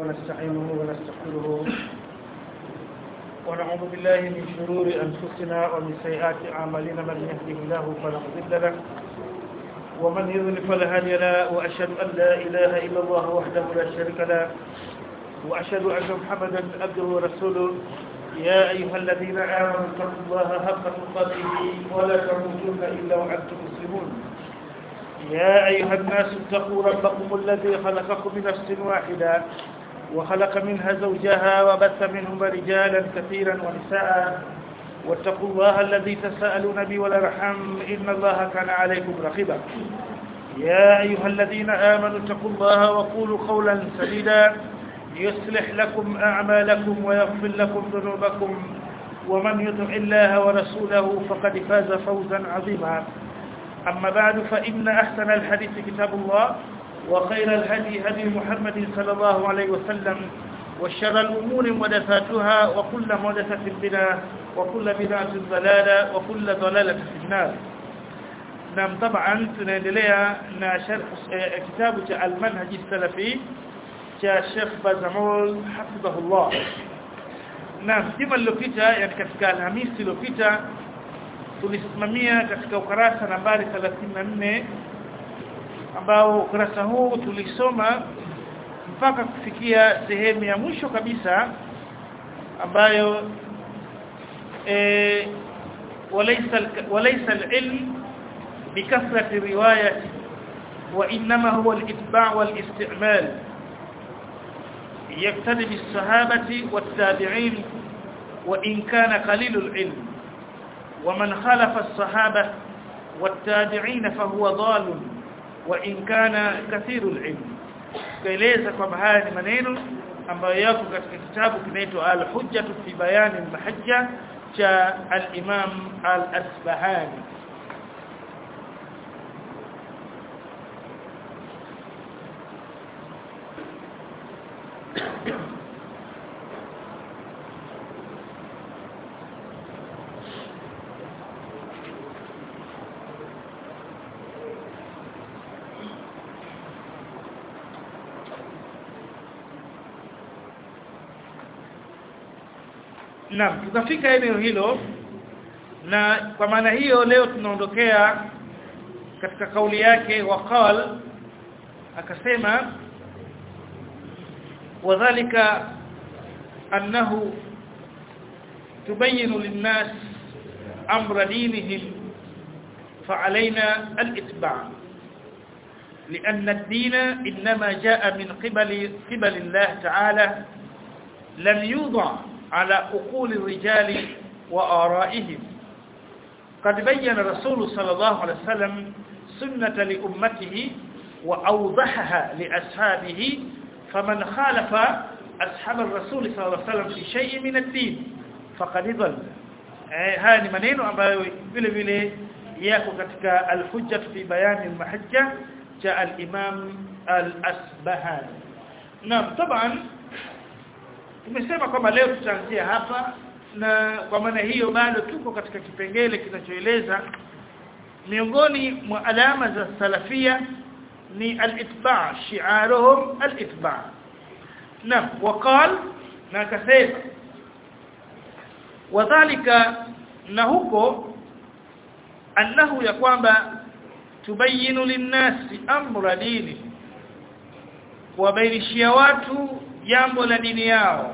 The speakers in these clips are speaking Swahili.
ونستعينه ونستغفره ونعوذ بالله من شرور أنفسنا ومن سيئات أعمالنا من يهده الله فلا مضل له ومن يضلل فلا هادي له وأشهد أن لا إله إلا الله وحده لا شريك له وأشهد أن محمدا عبده ورسوله يا أيها الذين آمنوا اتقوا الله حق تقاته ولا تموتن إلا وأنتم مسلمون يا أيها الناس اتقوا ربكم الذي خلقكم من نفس واحدة وخلق منها زوجها وبث منهما رجالا كثيرا ونساء واتقوا الله الذي تساءلون به والارحام إن الله كان عليكم رقيبا يا أيها الذين آمنوا اتقوا الله وقولوا قولا سديدا يصلح لكم أعمالكم ويغفر لكم ذنوبكم ومن يطع الله ورسوله فقد فاز فوزا عظيما أما بعد فإن أحسن الحديث كتاب الله وخير الهدي هدي محمد صلى الله عليه وسلم وشر الأمور محدثاتها وكل محدثة بدعة وكل بدعة ضلالة وكل ضلالة في النار نعم طبعا tunaendelea na sharh kitabu cha al-manhaj as-salafi cha Sheikh Bazamul hafidhahullah Naam juma lililopita yani katika Alhamisi iliyopita tulisimamia katika ukarasa nambari 34 ambao ukurasa huu tulisoma mpaka kufikia sehemu ya mwisho kabisa ambayo eh walaysa walaysa al-ilm bikathrati riwayati wa inma huwa al-itba' wal-isti'mal يقتدي بالصحابة والتابعين وإن كان قليل العلم ومن خالف الصحابة والتابعين فهو ضال وإن كان كثير العلم kaeleza kwamba haya ni maneno ambayo yako katika kitabu kinaitwa Al-Hujjah fi Bayan al-Mahajja cha al-Imam Al-Asbahani Naam, tukafika eneo hilo na kwa maana hiyo leo tunaondokea katika kauli yake waqal akasema wadhālika annahu tubayyinu lin-nas amra dinihim فعلينا الاتباع لأن الدين إنما جاء من قبل قبل الله تعالى لم يوضع على عقول الرجال وآرائهم قد بين الرسول صلى الله عليه وسلم سنة لأمته وأوضحها لأصحابه فمن خالف أصحاب الرسول صلى الله عليه وسلم في شيء من الدين فقد ضل haya ni maneno ambayo vile vile yako katika al-hujjah fi bayan al-mahajja cha al-imam al-asbahani naam taban tumesema kwamba leo tutaanzia hapa na kwa maana hiyo bado tuko katika kipengele kinachoeleza miongoni mwa alama za salafia ni al-itba' shi'aruhum al-itba' na waqal na kasema wadhālika na huko annahu ya kwamba tubayinu linnasi amra dini kuwabainishia watu jambo la dini yao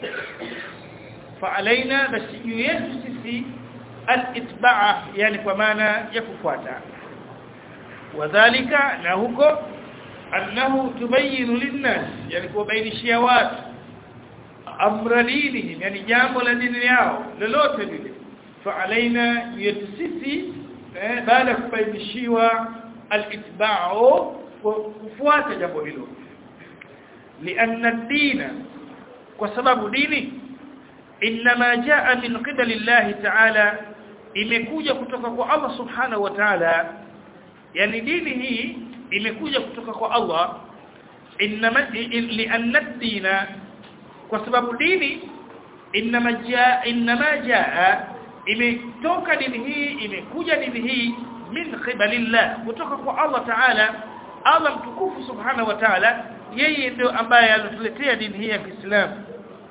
faalaina basi juu yetu sisi al-itba'a yani kwa maana ya kufuata wadhālika na huko annahu tubayinu linnas yani kuwabainishia watu amra dinihim yani jambo la dini yao lolote lile faalaina yetu sisi eh, baada kubainishiwa al-itba'u kufuata jambo hilo لأن الدين وسبب ديني إنما جاء من قبل الله تعالى imekuja kutoka kwa Allah subhanahu wa ta'ala yani dini hii imekuja kutoka kwa Allah inma lianna dina kwa sababu dini inma jaa inma jaa imetoka dini hii imekuja dini hii min qibalillah kutoka kwa Allah ta'ala Allah mtukufu subhanahu wa ta'ala yeye ndio ambaye alituletea dini hii ya Kiislamu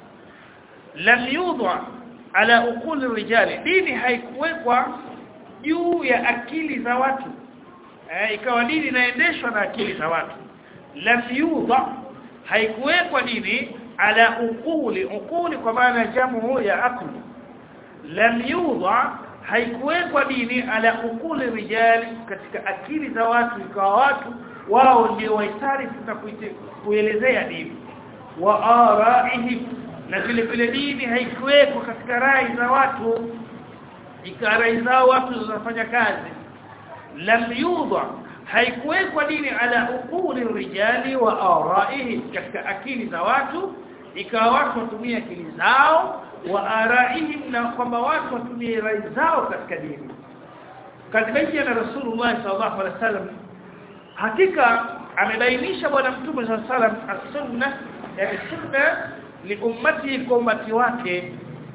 lam yudha ala uqul rijali dini haikuwekwa juu ya akili za watu eh, ikawa dini inaendeshwa na akili za watu lam yudha haikuwekwa dini ala uquli uquli kwa maana jamu ya akli lam yudha haikuwekwa dini ala uquli rijali katika akili za watu ikawa watu wao ndio waitarifu na kuelezea dini wa araihim na vile vile dini haikuwekwa katika rai za watu ikawa rai zao watu zinafanya kazi lam yudha haikuwekwa dini ala uquli rijali wa araihim katika akili za watu ikawa watu watumie akili zao wa araihim na kwamba watu watumie rai zao katika dini kadibaiya na rasulullah sallallahu alaihi wasallam hakika amebainisha bwana mtume sallallahu alaihi wasallam as-sunna yani sunna li ummati kwa ummati wake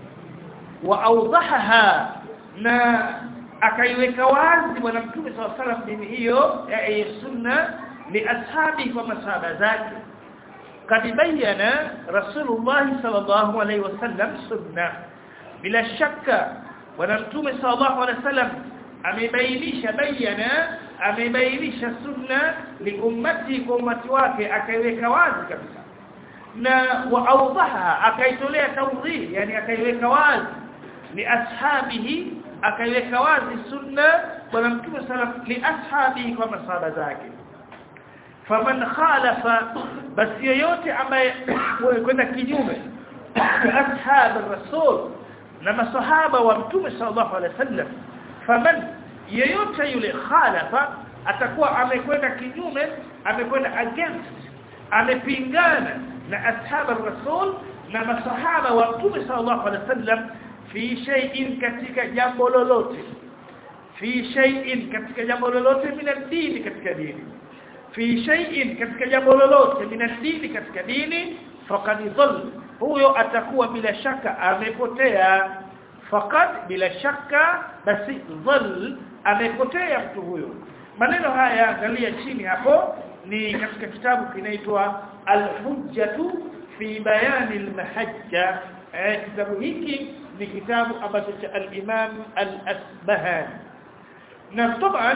wa awdahaha na akaiweka wazi bwana mtume sallallahu alaihi wasallam dini hiyo ya sunna li ashabi kwa masahaba zake قد بين رسول الله صلى الله عليه وسلم سنة بلا شك ونمتوم صلى الله عليه وسلم amebainisha bayana amebainisha sunna liummati kwa ummati wake akaiweka wazi kabisa na waawdaha akaitolea tawdhih yani akaiweka wazi li ashabihi akaiweka wazi sunna bwana mtume sallam li ashabihi kwa masahaba zake faman khalafa basi yoyote ambaye kwenda kinyume ashab rasul na masahaba wa mtume sallallahu alaihi wasallam faman yoyote yule khalafa atakuwa amekwenda kinyume amekwenda against amepingana na ashab rasul na masahaba wa mtume sallallahu alaihi wasallam fi shay'in katika jambo lolote fi shay'in katika jambo lolote min dini katika dini fi shay'in katika jambo lolote min dini katika dini faqad dhall huyo atakuwa bila shaka amepotea faqad bila shaka basi dhall amepotea mtu huyo maneno haya angalia chini hapo ni katika kitabu kinaitwa al-hujjatu fi bayani al-mahajja eh, kitabu hiki ni kitabu ambacho cha al-imam al-asbahani na taban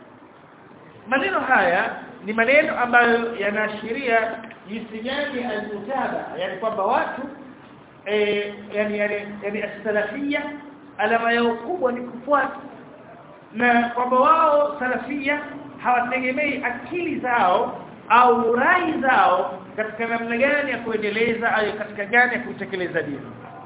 maneno haya ni maneno ambayo yanaashiria jinsi gani al-mutaba yani kwamba watu eh yani yani yani as-salafia alama yao kubwa ni kufuata na kwamba wao salafia hawategemei akili zao au rai zao katika namna gani ya kuendeleza au katika gani ya kutekeleza dini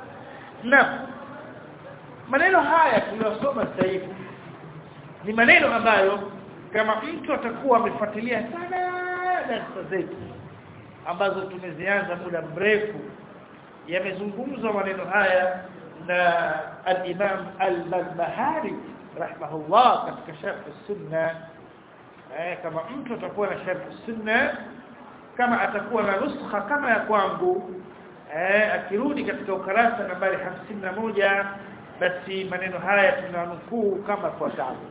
na maneno haya tuliyosoma sasa hivi ni maneno ambayo kama mtu atakuwa amefuatilia sana darasa zetu ambazo tumezianza muda mrefu yamezungumzwa maneno haya na al-Imam al-Barbahari rahimahullah katika sharh sunna eh kama mtu atakuwa na sharh sunna kama atakuwa na nuskha kama ya kwangu eh akirudi katika ukarasa nambari 51 basi maneno haya tunanukuu kama fuatavyo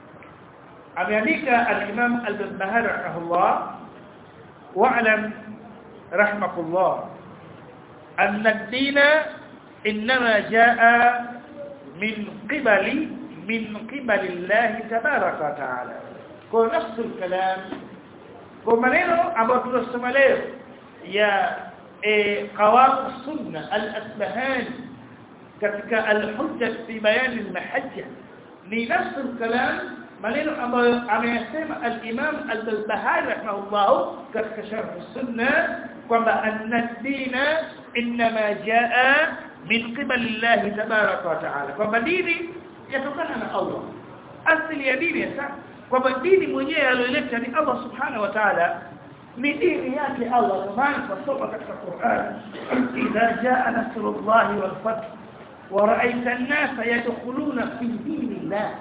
ameandika al-Imam al-Barbahari rahimahullah wa'lam rahmakullah أن الدين إنما جاء من قبل من قبل الله تبارك وتعالى kwa نفس الكلام kwa maneno ambayo tunasoma leo ya qawam sunna al-asbahani katika al-hujja fi bayan al-mahajja ni نفس الكلام maneno ambayo ameyasema al-Imam al-Barbahari rahimahullah katika sharh sunna kwamba anna ad-dina inma jaa min qibali Allah tabaraka wa taala kwamba dini yatokana na Allah asili ya dini sasa kwamba dini mwenyewe aliyoleta ni Allah subhanahu wa ta'ala ni dini yake Allah maana tunasoma katika Qur'an idha jaa nasrullahi wal fath wa ra'aita an-nasa yadkhuluna fi dinillah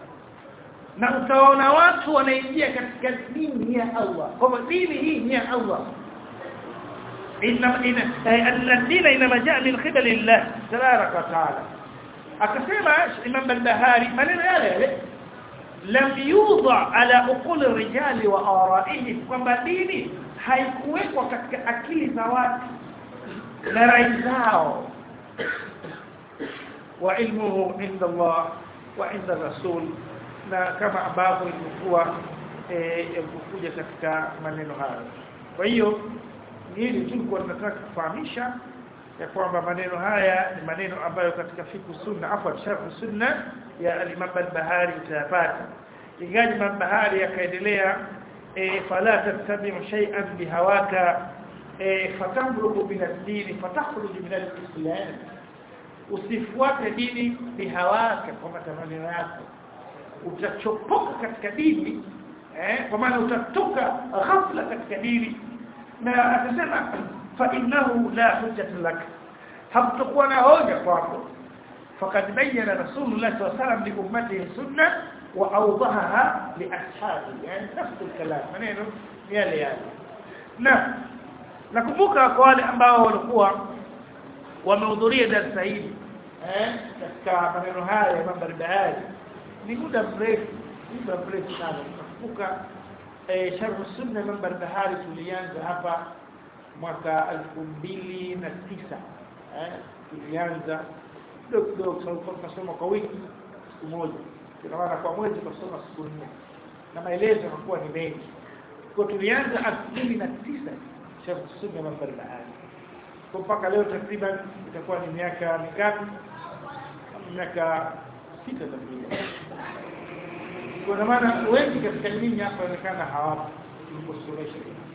na utaona watu wanaingia katika dini ya Allah kwamba dini hii ni ya Allah inna inna ad-din inma jaa min qibali Allah tabaraka wa taala akasema Imam al-Bahari maneno yale yale lam yudha ala uqul rijali wa ara'ihim kwamba dini haikuwekwa katika akili za watu na rai zao wa ilmuhu inda Allah wa inda Rasul na kama ambavyo ilikuwa ilikuja katika maneno hayo kwa hiyo hili tu kwa tunataka kufahamisha ya kwamba maneno haya ni maneno ambayo katika fiku sunna afwa sharh sunna ya al-Imam al-Bahari utayapata ingaji Imam Bahari akaendelea e, fala tattabi'u shay'an bihawaka e, fatamruku min ad-din fatakhruju min al-islam usifuate dini bihawaka kwa matamanio yako utachopoka katika dini eh kwa maana utatoka ghafla katika dini na akasema fa innahu la hujjata lak hamtakuwa na hoja kwako faqad bayyana rasulullah sallallahu alayhi wasallam li ummatihi sunnah wa awdahaha li ashabi yani nafs al-kalam maneno yale yale na nakumbuka kwa wale ambao walikuwa wamehudhuria darasa hili eh katika maneno haya ya mambo ya ni muda mrefu muda mrefu sana nakumbuka eh sharh sunna mambo bahari tulianza hapa mwaka 2009 eh tulianza kidogo kidogo tulikuwa tunasoma kwa wiki siku moja kwa maana kwa mwezi tunasoma siku nne na maelezo yanakuwa ni mengi kwa tulianza 2009 sharh sunna mambo bahari kwa mpaka leo takriban itakuwa ni miaka mingapi miaka sita takriban kwa maana wengi katika dini hapa inaonekana hawapo tuliposomesha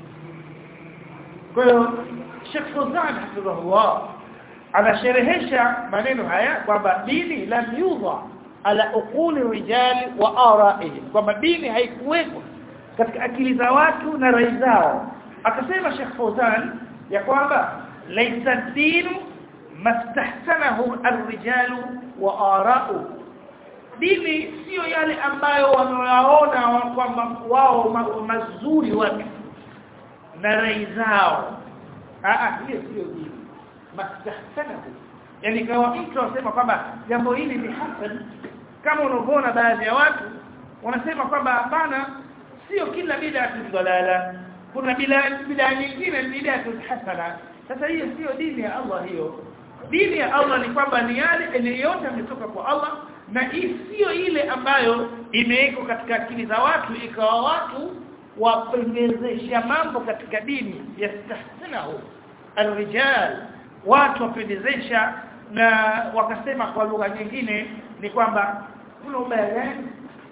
kwa hiyo Sheikh Fawzan hafidhahullah anasherehesha maneno haya kwamba dini lam yudha ala uquli rijali wa ara'ihim kwamba dini haikuwekwa katika akili za watu na rai zao akasema Sheikh Fawzan ya kwamba laysa dinu mastahsanahu ar-rijalu wa ara'u dini sio yale ambayo wanayaona kwamba wao ma, mazuri watu na rai zao ah hiyo sio dini mastahsanahu yani kama mtu anasema kwamba jambo hili ni hasan kama unavyoona baadhi ya watu wanasema kwamba hapana sio kila bid'a dalala kuna bid'a bid'a nyingine ni bid'a hasana sasa hiyo sio dini ya Allah hiyo dini ya Allah ni kwamba ni yale yote yametoka kwa Allah na sio ile ambayo imewekwa katika akili za watu ikawa watu wapendezesha mambo katika dini yastahsinahu alrijal watu wapendezesha na wakasema kwa lugha nyingine ni kwamba kuna ubaya gani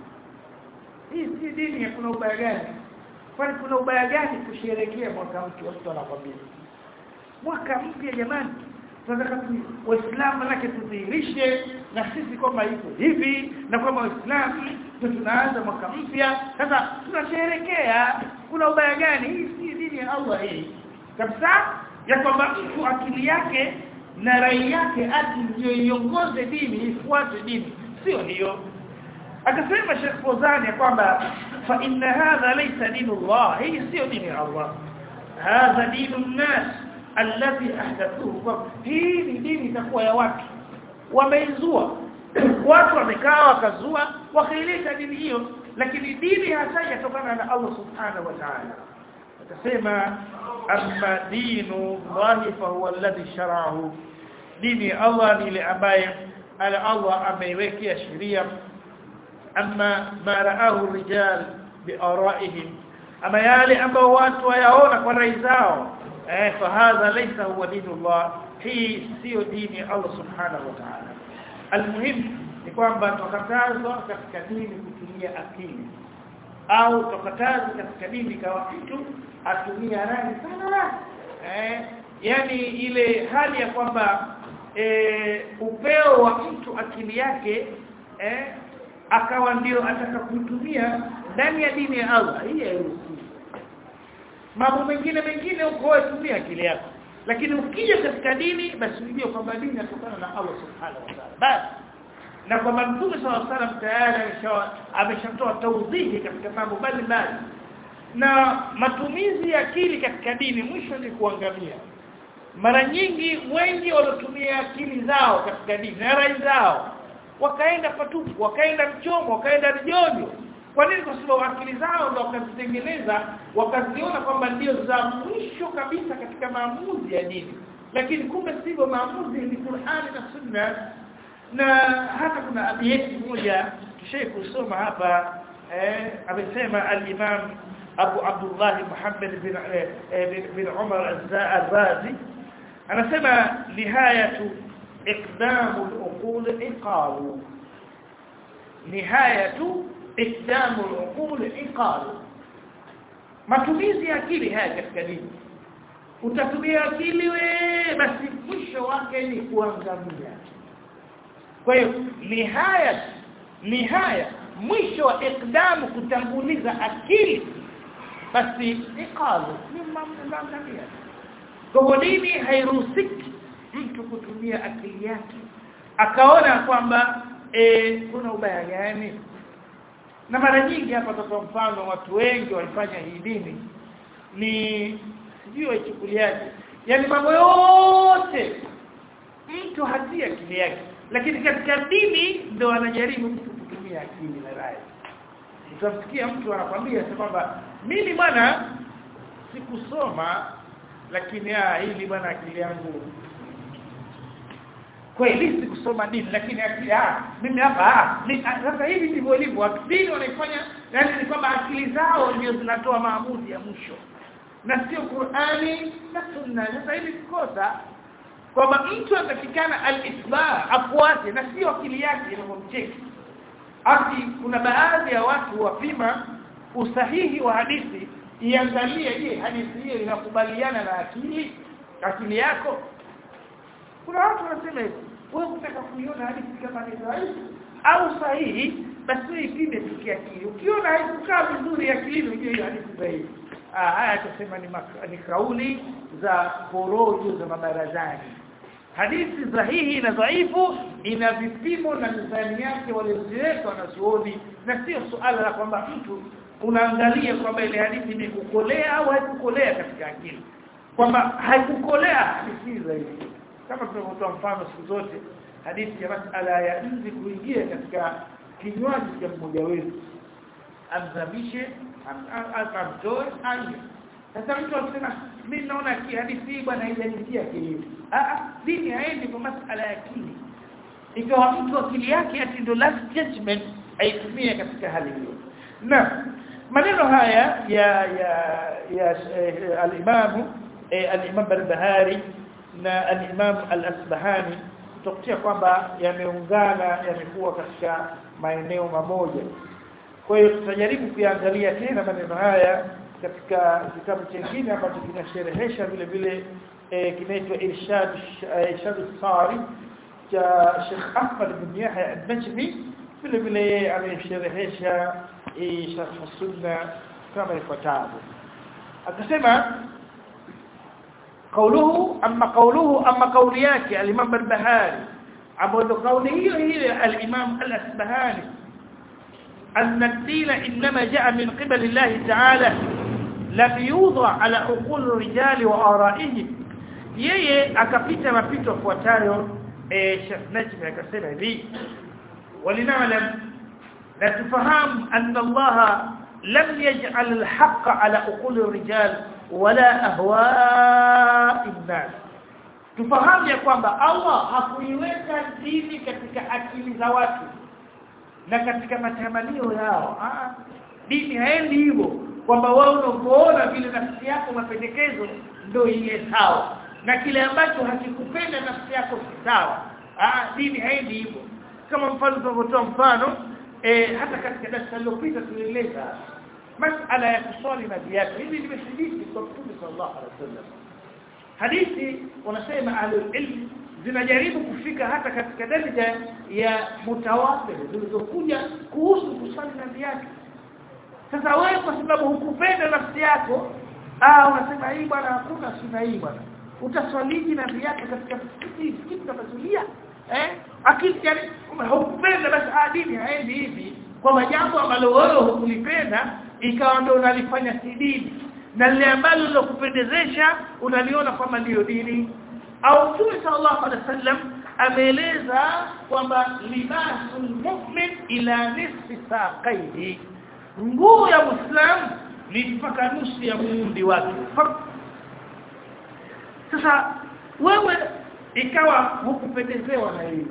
hii si dini ya kuna ubaya gani kwani kuna ubaya gani kusherehekea mwaka mpya watu wanakwambia mwaka mpya jamani tunataka waislamu manake tudhihirishe na sisi kwamba iko hivi na kwamba waislamu ndio tunaanza mwaka mpya sasa tunasherehekea kuna ubaya gani hii si dini ya Allah hii kabisa ya kwamba mtu akili yake na rai yake ati ndio iongoze dini ifuate dini sio hiyo akasema Sheikh Fozani kwamba fa inna hadha laysa dinullah hii sio dini ya Allah hadha dinun nas alladhi ahdathuhu hii ni dini itakuwa ya watu wameizua watu wamekaa wakazua wakaileta dini hiyo lakini dini hasa yatokana na Allah subhanahu wa ta'ala akasema amma dinu Allah fa huwa alladhi shara'ahu dini Allah ni ile ambaye ala Allah ameiwekea sheria amma ma ra'ahu rijal bi'ara'ihim ama yale ambao watu wayaona kwa rai zao eh fahadha laysa huwa dinullah hii sio dini ya Allah subhanahu wa ta'ala almuhim ni kwamba tukatazwa katika dini kutumia akili au tukatazwa katika dini kwa mtu atumia rai sana eh yani ile hali ya kwamba e, upeo wa mtu akili yake eh akawa ndio ataka kutumia ndani ya dini ya Allah hii hairuhusiwi mambo mengine mengine huko wewe tumia akili yako lakini ukija katika dini basi ujue kwamba dini inatokana na Allah subhanahu wa ta'ala basi na kwamba Mtume sallallahu alaihi wasallam tayari ameshatoa tawdhihi katika mambo mbalimbali na matumizi ya akili katika dini mwisho ni kuangamia mara nyingi wengi walotumia akili zao katika dini na rai zao wakaenda patupu wakaenda mchomo wakaenda rijojo kwa nini kwa sababu akili zao ndio wakazitengeneza wakaziona kwamba ndio za mwisho kabisa katika maamuzi ya dini lakini kumbe sivyo maamuzi ni Qur'ani na Sunna na hata kuna abiyeti moja tushaye kusoma hapa eh amesema al-Imam Abu Abdullah Muhammad bin eh, bin Umar al-Razi anasema nihayatu iqdamu al-uqul iqalu nihayatu iqdamu al-uqul iqalu matumizi ya akili haya katika dini utatumia akili we basi mwisho wake ni kuangamia kwa hiyo nihaya nihaya mwisho wa ikdamu kutanguliza akili basi iqalu ni mamngamia kwa dini hairuhusiki mtu kutumia akili yake akaona kwamba e, kuna ubaya gani na mara nyingi hapa kwa mfano watu wengi walifanya hii dini ni sijui waichukuliaje yani mambo yote mtu hatia akili yake lakini katika dini ndio anajaribu mtu kutumia akili na rai utamsikia mtu anakwambia kwamba mimi bwana sikusoma lakini ah hili bwana akili yangu kweli sikusoma dini lakini akili ah mimi hapa ah sasa hivi ndivyo ilivyo dini wanaifanya yani ni kwamba akili zao ndio zinatoa maamuzi ya mwisho na sio Qur'ani na Sunna sasa hivi kosa kwamba mtu anatakikana al-isba afuate na sio akili yake inamcheki ati kuna baadhi ya watu wapima usahihi wa hadithi iangalie je hadithi hiyo inakubaliana na akili akili yako kuna watu wanasema hivi wewe unataka kuiona hadithi kama ni dhaifu au sahihi basi ipime kiakili ukiona haikukaa vizuri akilini ujue hiyo hadithi dhaifu ah haya tusema ni, ni kauli za porojo za mabarazani hadithi sahihi na dhaifu ina vipimo na mizani yake waliziweka wanazuoni na sio suala la kwamba mtu unaangalia kwamba ile hadithi imekukolea au haikukolea katika akili kwamba haikukolea hadithi zaidi kama tunavyotoa mfano siku zote hadithi ya masala ya nzi kuingia katika kinywaji cha mmoja wetu amzamishe amtoe anye sasa mtu akisema mimi naona hadithi hii bwana haijanitia akili ah dini haendi kwa masala ya akili ikawa mtu akili yake ati ndo last judgment aitumie katika hali hiyo na maneno haya ya ya ya eh, al-Imam eh, al-Imam Barbahari na al-Imam al-Asbahani tutakutia kwamba yameungana yamekuwa katika maeneo mamoja kwa hiyo tutajaribu kuangalia tena maneno haya katika kitabu kingine ambacho kinasherehesha vile vile e, kinaitwa Irshad Irshad Sari cha Sheikh Ahmad bin Yahya al-Najmi vile vile amesherehesha Sharh Sunna kama ifuatavyo akasema قوله اما قوله اما قول yake al-Imam al-Bahari ambapo kauli hiyo hiyo al-Imam al-Asbahani أن الدين إنما جاء من قبل الله تعالى لم يوضع على عقول الرجال وآرائهم yeye akapita mapito yafuatayo eh Sheikh Najmi akasema hivi walinalam la tufahamu anna Allah lam yaj'al al-haqq ala uqul ar-rijal wala ahwa'i an-nas tufahamu ya kwamba Allah hakuiweka dini katika akili za watu na katika matamanio yao ah dini haendi hivyo kwamba wao unapoona vile nafsi yako mapendekezo ndio ile sawa na kile ambacho hakikupenda nafsi yako si sawa ah dini haendi hivyo kama mfano tunavyotoa mfano eh hata katika darasa lililopita tulieleza masala ya kuswali na viatu hivi nimeshiriki kwa Mtume sallallahu alaihi wasallam hadithi wanasema ahlul ilm zinajaribu kufika hata katika daraja ya mutawatir zilizokuja kuhusu kuswali na viatu sasa wewe kwa sababu hukupenda nafsi yako ah unasema hii bwana hakuna sunna hii bwana utaswaliji na viatu katika msikiti msikiti kama eh akili yani hukupenda basi ah dini haendi hivi kwa jambo ambalo wewe hukulipenda ikawa ndio unalifanya si dini na lile ambalo lilokupendezesha unaliona kama ndio dini au Mtume sallallahu alaihi wasallam ameeleza kwamba libasul mu'min ila nisfi saqaihi nguo ya Muislamu ni mpaka nusu ya muundi wake sasa wewe ikawa hukupendezewa na hili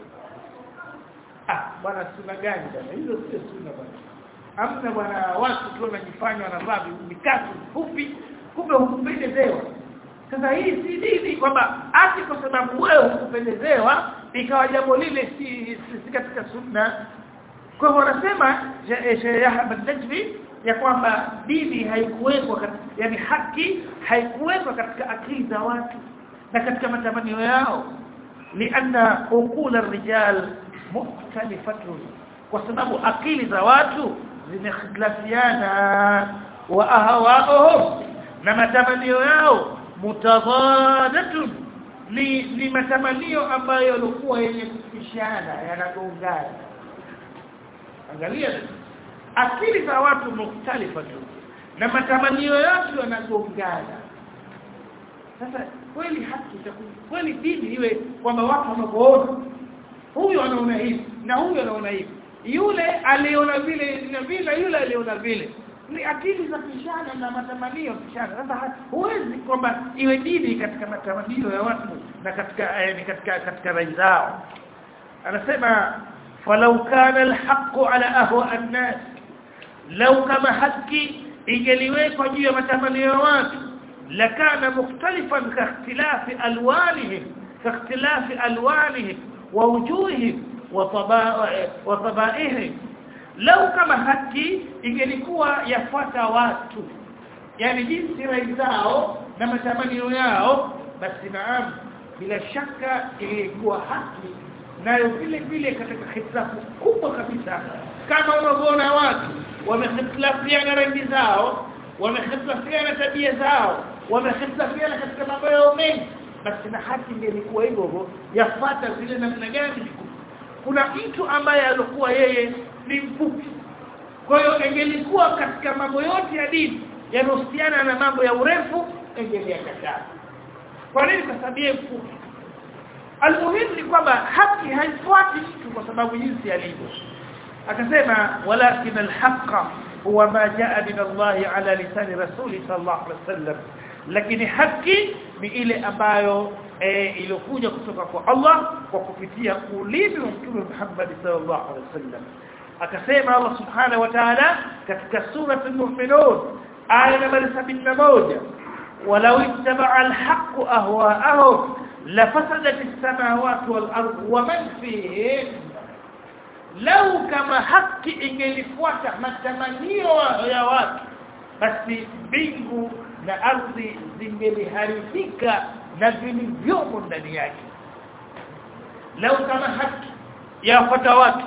ah bwana suna gani bwana hizo sio suna bwana amna bwana watu tu wanajifanya wanavaa mikatu fupi kumbe hukupendezewa sasa hii si dini kwamba ati kwa sababu wewe hukupendezewa ikawa jambo lile si, si, si katika sunna kwa hivyo wanasema Sheikh Ahmad Najmi ya kwamba dini haikuwekwa yani haki haikuwekwa katika akili za watu na katika matamanio yao lianna uqul ar-rijal mukhtalifatun kwa sababu akili za watu zimekhtalafiana wa ahwaahum na matamanio yao mutadhadatun ni ni matamanio ambayo yalikuwa yenye kupishana yanagongana angalia akili za watu mukhtalifatun na matamanio yote yanagongana sasa kweli haki itakuwa kweli dini iwe kwamba watu wanapoona huyu anaona hivi na huyu anaona hivi yule aliona vile na vile yule aliona vile ni akili za pishana na matamanio pishana sasa huwezi kwamba iwe dini katika matamanio ya watu na katika eh, katika katika rai zao anasema falau kana alhaq ala ahwa an-nas law kama haki ingeliwekwa juu ya matamanio ya watu lakana mukhtalifan ka ikhtilafi alwanihim ka ikhtilafi alwanihim wa wujuhihim wa tabaihim lau kama haki ingelikuwa yafuata watu yani jinsi rai zao na matamanio yao basi naam bila shaka ilikuwa haki nayo vile vile katika hitilafu kubwa kabisa kama unavyoona watu wamehitilafiana rangi zao wamehitilafiana tabia zao wamehitilafiana katika mambo yao mengi basi na haki ingelikuwa hivyo hivyo yafuata vile namna gani kuna mtu ambaye alikuwa yeye ni mfupi kwa hiyo ingelikuwa katika mambo yote ya dini yanahusiana na mambo ya urefu ingeliyakataa kwa nini kwa sababu yeye mfupi almuhimu ni kwamba haki haifuati mtu kwa sababu jinsi alivyo akasema walakin alhaqa huwa ma jaa min Allah ala lisani rasuli sallallahu alaihi wasallam lakini haki ni ile ambayo e, iliyokuja kutoka kwa Allah kwa kupitia ulimi wa Mtume Muhammad sallallahu alaihi wasallam akasema Allah subhanahu wa ta'ala katika sura al-mu'minun aya nambari 71 walau ittaba'a al-haqqu ahwa'ahum lafasadat as-samawati wal-ardu wa man fihin lau kama haki ingelifuata matamanio ya watu basi mbingu na ardhi zingeliharibika na vilivyomo ndani yake lau kama haki yafuata watu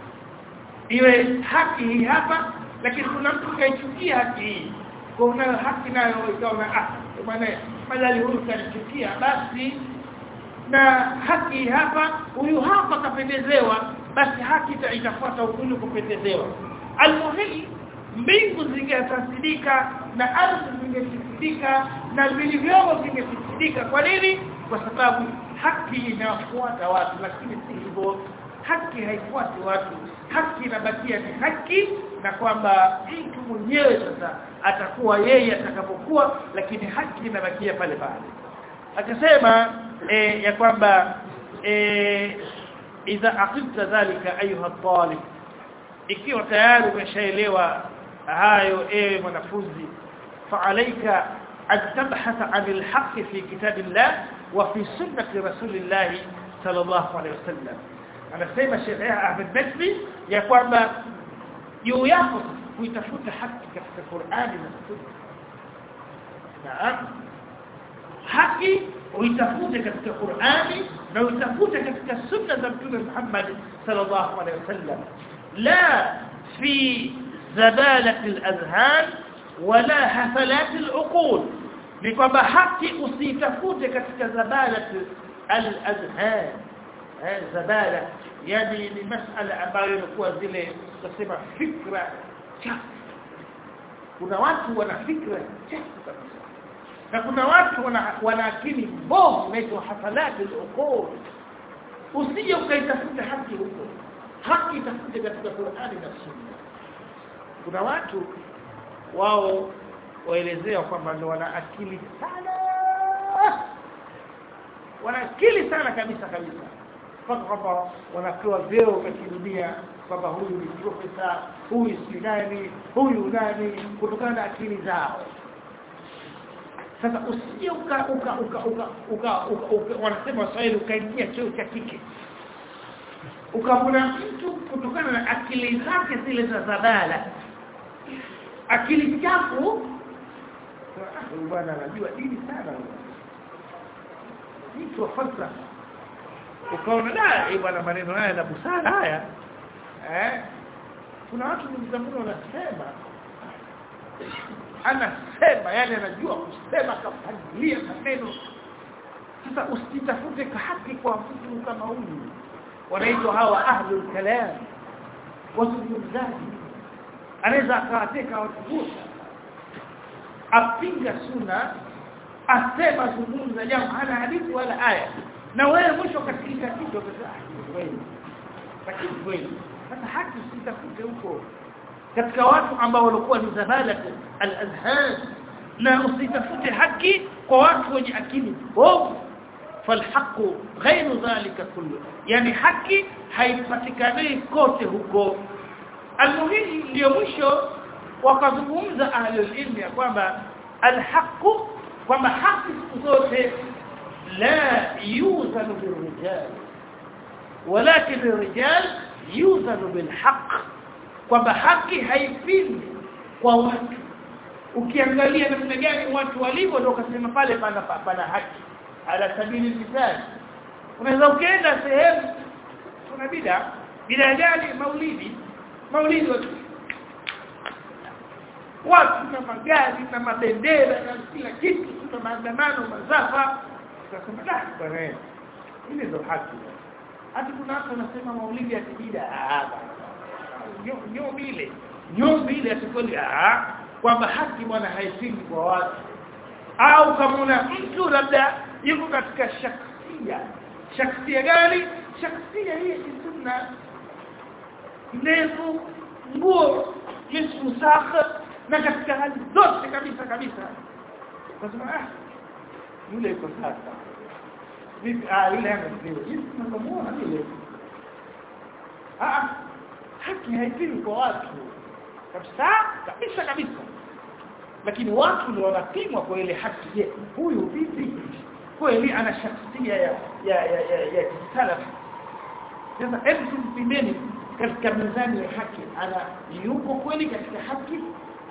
iwe haki hii hapa lakini kuna mtu kaichukia haki hii kwa unayo haki nayo ikaona ah bwana madhali huyu kanichukia basi na haki hapa huyu hapa kapendezewa basi haki itafuata huyu kupendezewa almuhim mbingu zingefasidika na ardhi zingefasidika na vilivyomo vingefasidika kwa nini kwa sababu haki inafuata watu lakini si hivyo haki haifuati watu haki inabakia ni haki na kwamba mtu mwenyewe sasa atakuwa yeye atakapokuwa lakini haki inabakia pale pale akasema e, ya kwamba e, idha aqimta dhalika ayuha talib ikiwa tayari umeshaelewa hayo ewe mwanafunzi fa'alaika an tabhatha 'anil haqqi fi kitabillah wa fi sunnati rasulillah sallallahu alayhi wasallam anasema Sheikh Ahmed Najmi ya kwamba juu yako kuitafuta haki katika Qur'ani na Sunna naam haki uitafute katika Qur'ani na uitafute katika sunna za Mtume Muhammad sallallahu alaihi wasallam la fi zabalat al-adhan wala hafalat al-uqul ni kwamba haki usitafute katika zabalat al-adhan eh zabala yani ni masala ambayo ilikuwa zile tunasema fikra chafu kuna watu wana fikra chafu kabisa na kuna watu wana, wana akili mbovu inaitwa hafalati al-uqul usije ukaitafuta haki huko haki itafute katika Qur'ani na Sunna kuna watu wao waelezea kwamba ndio wana akili sana wana akili sana kabisa kabisa mpaka kwamba wanapewa vyeo katika dunia kwamba huyu ni profesa huyu si nani huyu nani kutokana na akili zao sasa usije uka uka uka uka uka, uka, uka wanasema waswahili ukaingia cheo cha kike ukamuna mtu kutokana na akili zake zile za zabala akili chafu huyu bwana anajua dini sana mtu wa falsafa ukaona da eh bwana maneno haya na busara haya eh kuna watu mzamuni wanasema anasema yani anajua kusema kapangilia maneno sasa usitafute haki kwa mtu kama huyu wanaitwa hawa ahlul kalam wazungumzaji anaweza akawateka watu wote apinga suna asema zungumza jambo hana hadithi wala aya na wewe mwisho katika kitu kweli lakini kweli sasa haki usitafute huko katika watu ambao walikuwa ni zabala al-azhan na usitafute haki kwa watu wenye akili ovu فالحق غير ذلك كله يعني haki haipatikani kote huko almuhimu ndio mwisho wakazungumza ahlul ilmi ya kwamba alhaq kwamba haki siku zote la yuzanu birrijal walakin الرجال yuzanu bilhaq kwamba haki haipindi kwa watu ukiangalia namna gani watu walivyo ndio kasema pale pana pana haki ala sabili misali unaweza ukaenda sehemu kuna bida bida gani maulidi maulidi watu watu na magari na mabendera na kila kitu na maandamano mazafa tukasema da bwana ile ndio haki hata kuna watu wanasema maulidi ya kibida ah nyo bile nyo bile atikoli ah kwamba haki bwana haipingi kwa watu au kama una mtu labda yuko katika shaksia shaksia gani shaksia hii ni sunna ndefu nguo jismu sakha na katika hali zote kabisa kabisa kwa sababu ah yule yuko sasa vipi ah yule anasema jinsi tunamuona yule ah haki haipimi kwa watu kabisa kabisa kabisa lakini watu ndio wanapimwa kwa ile haki je huyu vipi kweli ana shaksia ya ya ya ya, ya salaf sasa hebu tumpimeni katika mizani ya haki ana yuko kweli katika haki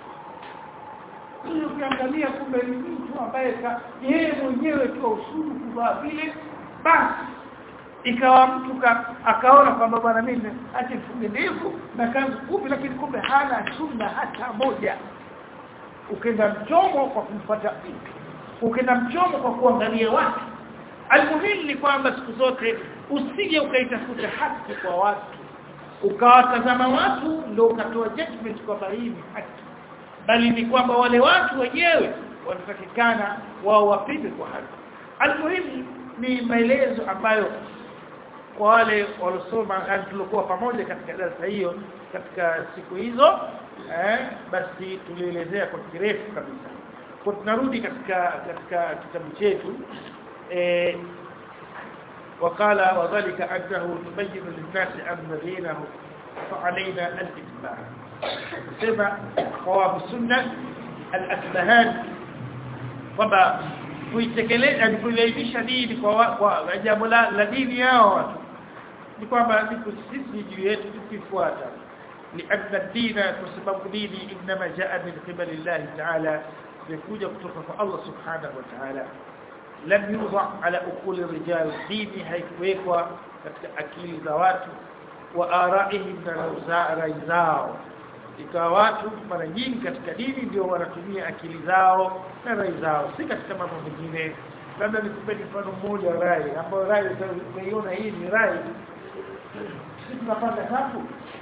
ili ukiangalia kumbe ni mtu ambaye yeye mwenyewe tu usuru kuvaa vile basi ikawa mtu akaona kwamba bwana mimi acha nifunge ndevu na kanzu fupi lakini kumbe hana sunna hata moja ukenda mchomo kwa kumfuata ukenda mchomo kwa kuangalia watu almuhimu ni kwamba siku zote usije ukaitafuta haki kwa watu ukawatazama watu ndio ukatoa judgment kwamba hii ni haki bali ni kwamba wale watu wenyewe wanatakikana wao wapige kwa haki almuhimu ni maelezo ambayo kwa wale walosoma tulikuwa pamoja katika darasa hiyo katika siku hizo eh, basi tulielezea kwa kirefu kabisa kwa tunarudi katika katika kitabu chetu eh, وقال وذلك أنه تبين للناس أن دينه فعلينا الاتباع سمع قوام السنة الأسبهان kwamba kuitekeleza ni kuilainisha dini kwa kwa jambo la, la dini yao watu ni kwamba ni sisi juu yetu tukifuata لأن الدين كسبب ديني إنما جاء من قبل الله تعالى يكون يكتفى الله سبحانه وتعالى لم يوضع على أقول الرجال ديني هيكويكوا أكيل ذوات وآرائهم رأيزاو ikawa watu mara nyingi katika dini ndio wanatumia akili zao na rai zao si katika mambo mengine labda nikupeni mfano mmoja rai ambayo rai utaiona hii ni rai sisi tunapanda safu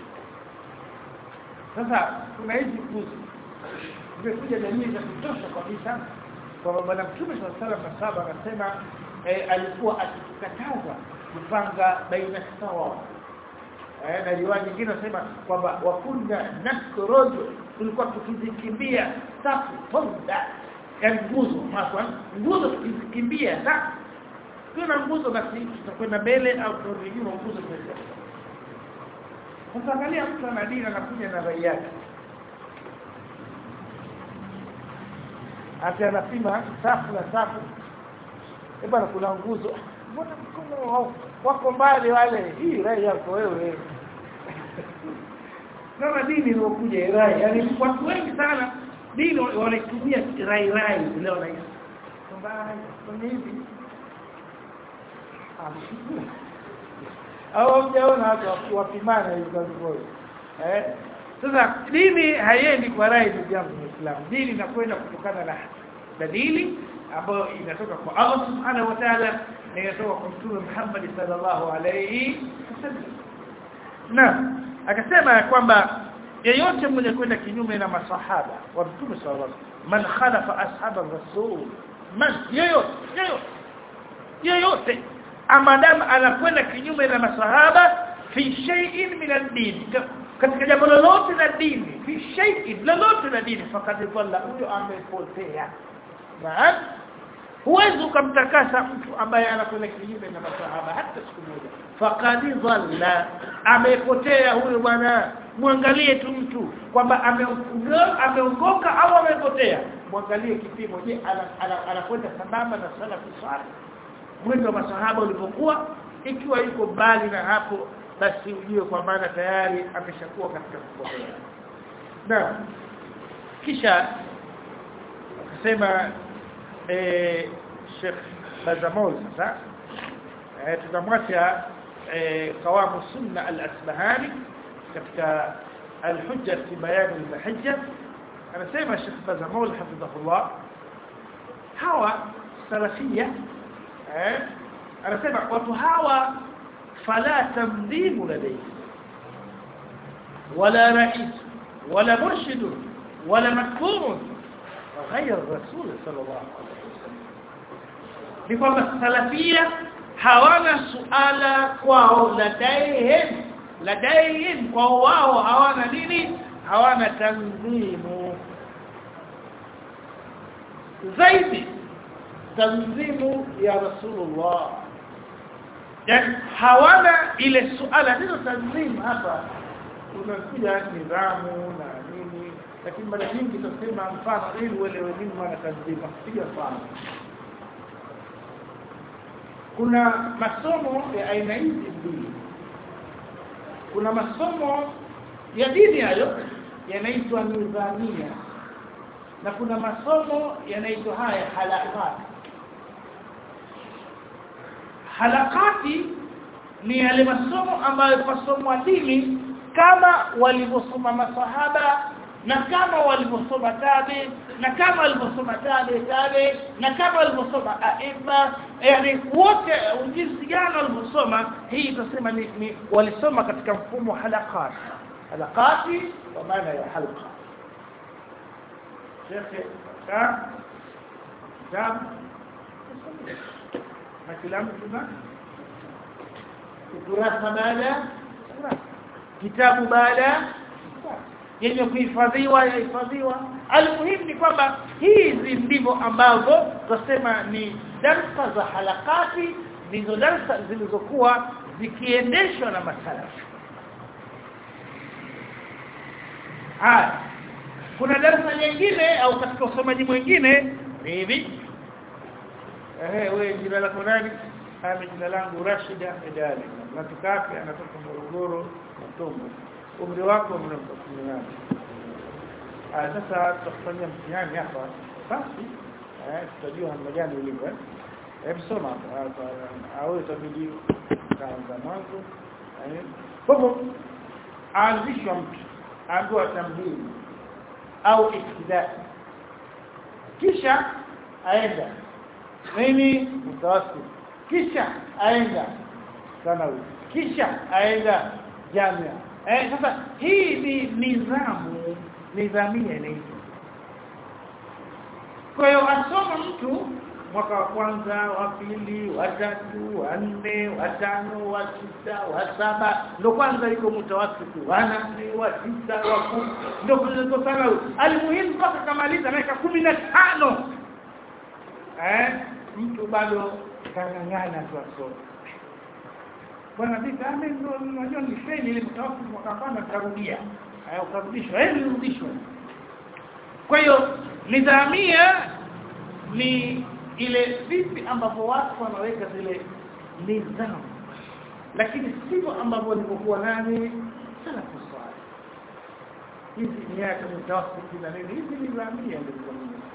sasa kuna hizi kuzi zimekuja dalili za kutosha kabisa kwamba bwana mtume sallallahu alaihi wasallam anasema eh, alikuwa akitukataza kupanga baina sawa eh, na riwaya nyingine nasema kwamba wakunna nakrojo tulikuwa tukizikimbia safu fonda yani nguzo hapa nguzo tukizikimbia safu kuna nguzo basi tutakwenda mbele au turudi nyuma nguzo tunaenda sasa angalia mtu ana dini anakuja na rai yake ati anapima safu na safu eh bwana kuna nguzo mbona mkono wako mbali wale hii rai yako wewe kama dini iliyokuja rai yani watu wengi sana dini wanatumia rai rai leo na kwamba kwenye hivi au mjaona watu wapimana hizo eh sasa dini haiendi kwa rai ndugu yangu Muislamu dini inakwenda kutokana na dalili ambayo inatoka kwa Allah subhanahu wa ta'ala na inatoka kwa Mtume Muhammad sallallahu alayhi wasallam na akasema kwamba yeyote mwenye kwenda kinyume na masahaba wa Mtume sallallahu alayhi wasallam man khalafa ashab ar-rasul man yeyote yeyote yeyote amadam anakwenda kinyume na masahaba fi shay'in min ad-din katika jambo lolote la dini fi shay'in lolote la dini fakad dhalla huyo amepotea naam huwezi ukamtakasa mtu ambaye anakwenda kinyume na masahaba hata siku moja faqad dhalla amepotea huyo bwana muangalie tu mtu kwamba ameongoka au amepotea muangalie kipimo je anakwenda sambamba na salafu salih mwendo wa masahaba ulipokuwa ikiwa yuko mbali na hapo basi ujue kwa maana tayari ameshakuwa katika kupotea na kisha akasema eh Sheikh Bazamol sasa eh tutamwacha eh kawamu sunna al-asbahani katika al-hujja fi bayan al-hujja anasema Sheikh Bazamol hafidhahullah hawa salafia eh anasema watu hawa fala tamdhimu ladayhi wala rais wala murshid wala makfur غير الرسول صلى الله عليه وسلم ni kwamba salafia hawana suala kwao ladaihim ladaihim kwao wao hawana nini hawana tanzimu zaidi tanzimu ya rasulullah yani hawana ile suala ndio tanzimu hapa unakuja nidhamu na nini lakini mara nyingi tutasema mfano ili uelewe nini maana tanzimu piga mfano kuna masomo ya aina hizi mbili kuna masomo ya dini hayo yanaitwa nidhamia na kuna masomo yanaitwa haya halakati halakati ni yale masomo ambayo pasomwa dini kama walivyosoma masahaba na kama walivyosoma tabi na kama walivyosoma tabi tabi na kama walivyosoma aima yani wote jinsi gani walivyosoma hii tutasema ni, ni walisoma katika mfumo halakati halakati kwa maana ya halqa shekhe ka kitabu na kila mtu na ukurasa baada kitabu baada yenye kuhifadhiwa yahifadhiwa almuhimu ni kwamba hizi ndivyo ambavyo tunasema ni darsa za halakati ndizo darsa zilizokuwa zikiendeshwa na masalafu haya kuna darasa nyingine au katika usomaji mwingine ni hivi ehe wewe jina lako nani mimi jina langu Rashida Medali natoka wapi anatoka Morogoro Mtombo umri wako mnamko 18 ah sasa tutafanya mtihani hapa basi eh tutajua namna gani ulivyo hebu soma hapa au itabidi kaanza mwanzo eh kwa hivyo aanzishwa mtu ambaye tamhidi au iktidai kisha aenda nini mtawassil kisha aenda sanawi kisha aenda jamia eh sasa hii ni nidhamu nidhamia inaitwa kwa hiyo asoma mtu mwaka wa kwanza wa pili wa tatu wa nne wa tano wa sita wa saba ndo kwanza iko mutawasifu wa nane wa tisa wa kumi ndo kuliko sana alimuhimu mpaka kamaliza miaka kumi na tano eh mtu bado kangangana tu asome bwana vita ame ndo unajua ni feni ile mtawasifu mwaka kwanza tarudia haya ukarudishwa eh nirudishwa kwa hiyo nidhamia ni ile vipi ambavyo watu wanaweka zile nidhamu lakini sivyo ambavyo walivyokuwa nani sana kuswali hizi miaka mtawasiti na nini hizi ni dhamia ndio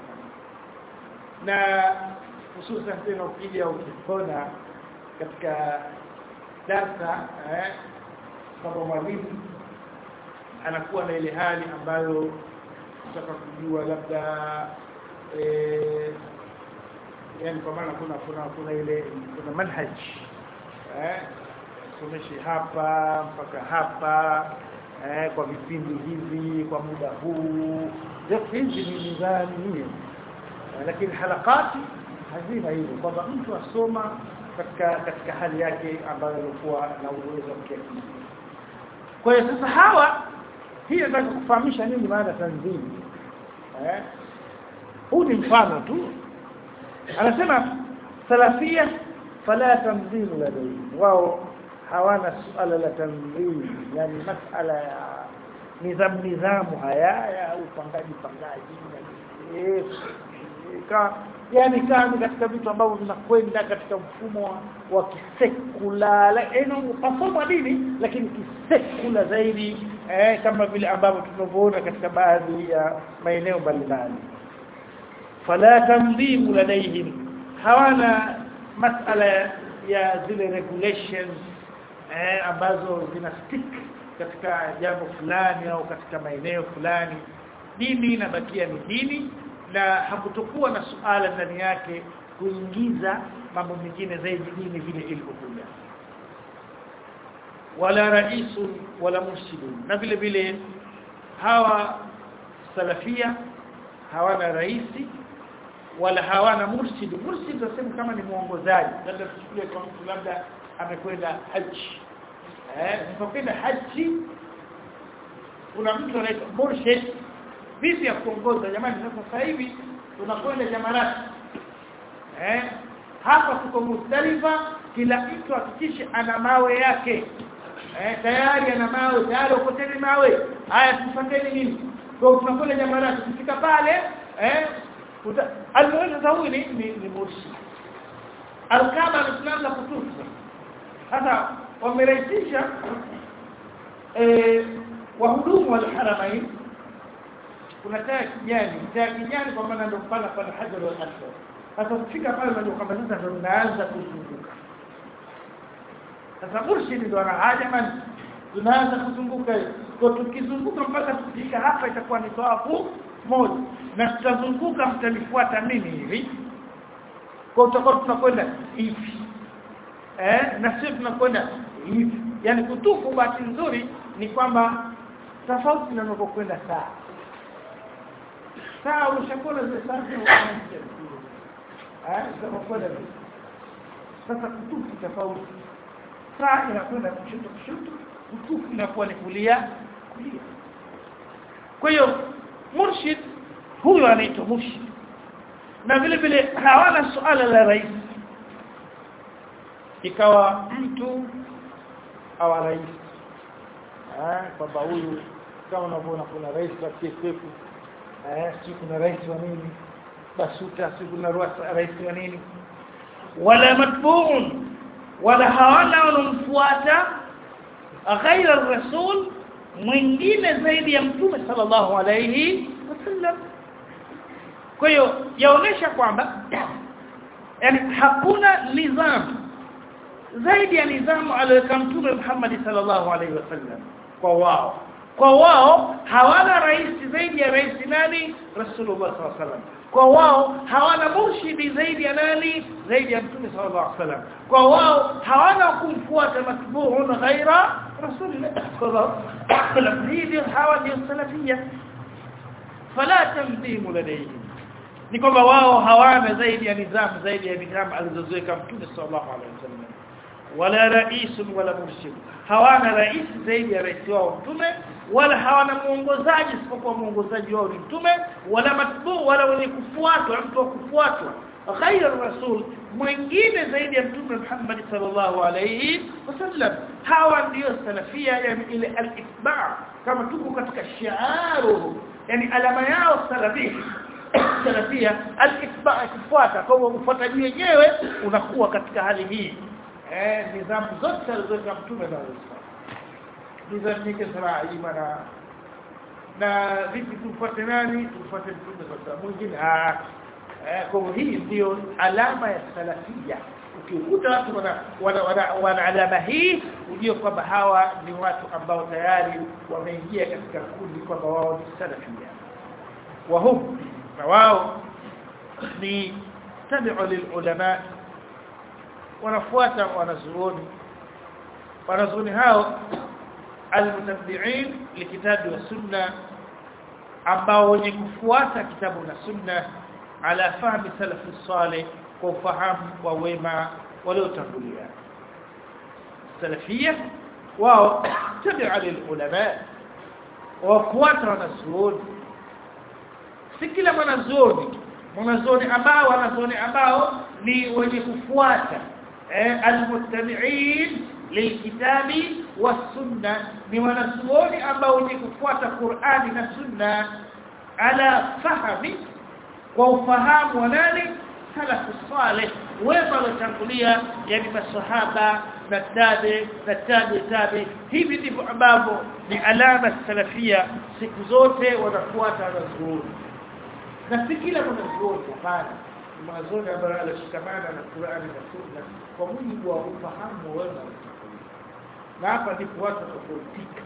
na hususan tena ukija ukipona katika darsa eh kama mwalimu anakuwa na ile hali ambayo kutaka kujua labda eh yani kwa maana kuna kuna kuna ile kuna manhaj eh someshi hapa mpaka hapa eh kwa vipindi hivi kwa muda huu zote hizi ni nidhamu hiyo lakini halakati hazina hivyo kwamba mtu asoma katika katika hali yake ambayo alikuwa na uwezo wa kiakili kwa hiyo sasa hawa hii nataka kufahamisha nini maana tanzimi eh huu ni mfano tu anasema salafia fala tamdhimu ladayhi wao hawana suala la tamdhimu yani masala ya nidhamu nidhamu haya ya upangaji pangaji eh ka yani kama katika vitu ambavyo vinakwenda katika mfumo wa kisekula yani masomo dini lakini kisekula zaidi eh, kama vile ambavyo tunavyoona katika baadhi ya maeneo mbalimbali fala tamdhimu ladaihim hawana masala ya zile regulations eh, ambazo zina stick katika jambo fulani au katika maeneo fulani dini inabakia ni dini na hakutokuwa na suala ndani yake kuingiza mambo mengine zaidi dini vile ilivyokuja wala raisu wala mursidun na vile vile hawa salafia hawana raisi wala hawana mursid mursid tunasema kama ni muongozaji labda tuchukulie kwa mtu labda amekwenda haji eh unapokwenda haji kuna mtu anaitwa murshid vipi ya kuongoza jamani sasa hivi tunakwenda jamarati eh hapa tuko Muzdalifa kila mtu hakikishe ana mawe yake eh tayari ana mawe tayari ukoteni mawe haya tufanyeni nini kwa tunakwenda jamarati kufika pale eh almuhimu huyu ni ni, ni murshid alkaba tunaanza kutufu sasa wamerahisisha eh wahudumu wal haramain kuna taa kijani taa kijani kwa maana ndio pala pala hajar wal aswad sasa kufika pale ndio kwamba sasa ndio tunaanza kuzunguka sasa murshid ndio anahaja man tunaanza kuzunguka kwa tukizunguka mpaka tukifika hapa itakuwa ni tawafu moja na tutazunguka mtanifuata mimi hivi kwa tutakuwa tunakwenda hivi eh na sisi tunakwenda hivi yani kutufu bahati nzuri ni kwamba tofauti na unapokwenda saa saa ushakuwa zile saa eh unapokwenda sasa kutufu tofauti saa inakwenda kushoto kushoto kutufu inakuwa ni kulia kulia kwa hiyo murshid huyo anaitwa murshid na vile vile hawana suala la rais ikawa mtu au rais eh kwamba huyu kama unavyoona kuna rais wa TFF eh si kuna rais wa nini basuta si kuna rais wa nini wala matbuun wala hawana wanaomfuata ghaira rasul mwingine zaidi ya mtume sallallahu alayhi wasallam kwa hiyo yaonesha kwamba yani hakuna nidhamu zaidi ya nidhamu aliyoweka mtume Muhammad sallallahu alaihi wasallam kwa wao kwa wao hawana rais zaidi ya rais nani rasulullah sallallahu alaihi wasallam kwa wao hawana murshidi zaidi ya nani zaidi ya mtume sallallahu alaihi wasallam kwa wao hawana kumfuata matbu'un ghaira rasulillah sallallahu alaihi wasallam hii hawa ndio salafia fala tamdimu ladayhim ni kwamba wao hawana zaidi ya nidhamu zaidi ya nidhamu alizoziweka Mtume sallallahu alaihi wasallam wala rais wala murshid hawana rais zaidi ya rais wao mtume wala hawana muongozaji isipokuwa muongozaji wao ni mtume wala matbu wala wenye kufuatwa mtu wa kufuatwa ghaira rasul mwingine zaidi ya mtume Muhammad sallallahu alayhi wasallam hawa ndio salafia yani ile al-itba' kama tuko katika shiaru yani alama yao salafia salafia al-itba' kufuata kwa ufuataji wenyewe unakuwa katika hali hii eh nidhamu zote alizoweka mtume na nidhamu yake sana imana na vipi tufuate nani tufuate mtume kwa sababu mwingine ah eh kwa hii ndio alama ya salafia ukikuta watu wana wana, wana, wana alama hii ujue kwamba hawa ni watu ambao tayari wameingia katika kundi kwamba wao ni salafia wahum na wao ni tabi'u lilulama wanafuata wanazuoni wanazuoni hao almutabbi'in likitabi wa sunna ambao wenye kufuata kitabu na sunna ala fahmi salafi salih kwa ufahamu wa wema waliotangulia salafia wao tabi'a lilulama wafuata wanazuoni si kila mwanazuoni mwanazuoni ambao wanazuoni ambao ni wenye kufuata eh, almuttabi'in lilkitabi wasunna ni wanazuoni ambao wenye kufuata Qur'ani na sunna ala fahmi kwa ufahamu wa nani salafu salih wema waliotangulia yani masahaba na tabi na tabi tabi hivi ndivyo ambavyo ni alama salafia siku zote wanafuata wanazuoni na si kila mwanazuoni hapana mwanazuoni ambaye anashikamana na Qur'ani na Sunna kwa mujibu wa ufahamu wema na hapa ndipo watu tofautika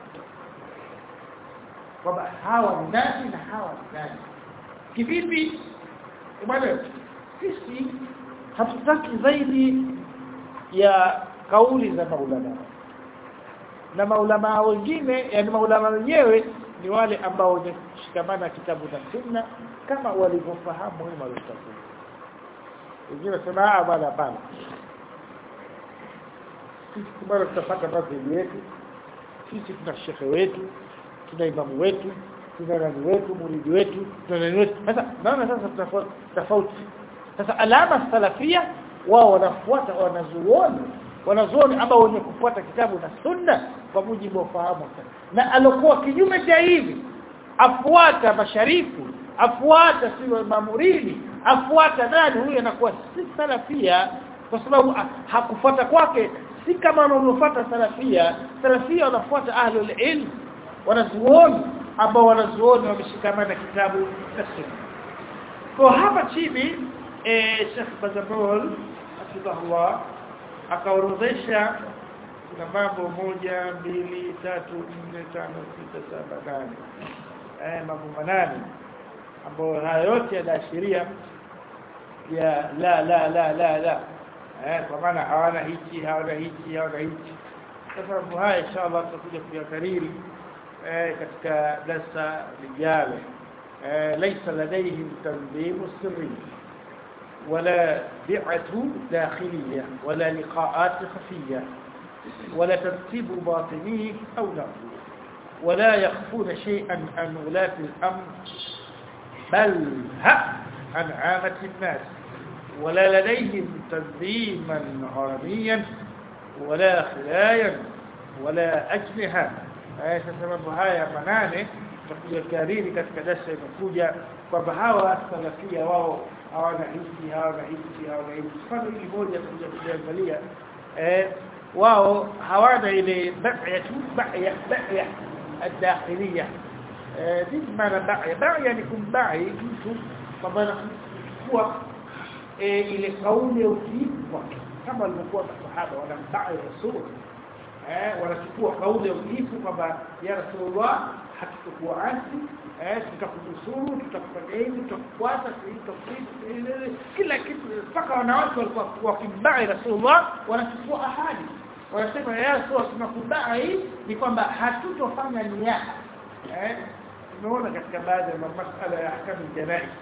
kwamba hawa ni nani na hawa ni nani kivipi bwana sisi hatutaki zaidi ya kauli za maulama na maulama wengine yani maulama wenyewe ni wale ambao wameshikamana kitabu na sunna kama walivyofahamu wema waliotafuta wengine sema ah bana bana sisi bado tutapata madhhabi yetu sisi tuna shekhe wetu tuna imamu wetu tuna nani wetu muridi wetu tuna nani wetu sasa naona sasa tofauti sasa alama salafia wao wanafuata wanazuoni wanazuoni ambao wenye kufuata kitabu na sunna kwa mujibu wa fahamu na alokuwa kinyume cha hivi afuata masharifu afuata sio mamuridi afuata nani huyo anakuwa si salafia kwa sababu hakufuata kwake si kama wanavyofuata salafia salafia wanafuata ahlul ilm wanazuoni ambao wanazuoni wameshikamana kitabu na sunna kwa hapa chini eh Sheikh Bazamol hafidhahullah akaorodhesha kuna mambo moja mbili tatu nne tano sita saba nane eh mambo manane ambayo haya yote yanaashiria ya la la la la la eh kwa maana hawana hichi hawana hichi hawana hichi sasa mambo haya inshallah tutakuja kuyakariri eh katika darasa lijalo eh laysa ladayhim tanzim sirri ولا بيعة داخلية ولا لقاءات خفية ولا ترتيب باطني أو نقل ولا يخفون شيئا عن ولاة الأمر بل ها عن عامة الناس ولا لديهم تنظيما هرميا ولا خلايا ولا أجنحة haya sababu haya manane tutakuja kariri katika darasa inakuja kwamba hawa salafia wao hawana hisi hawana hisi hawana hisi mfano hili moja tukuja kuangalia eh wao hawana ile ba'ya tu ba'ya ba'ya الداخليه eh nini maana ba'ya ba'ya ni kumbai mtu kwamba kuwa ile kauli ya utiifu kama walivyokuwa masahaba wanambai rasul eh wanachukua kauli ya utiifu kwamba ya rasulullah hatukuwa asi eh tutakunusuru tutakufanya hivi tutakufuata tutakufuata kila kitu mpaka wanawake walikuwa wakimbai rasulullah wanachukua ahadi wanasema ya rasul tunakubai ni kwamba hatutofanya niyaha eh tumeona katika baadhi ya masuala ya ahkamu janai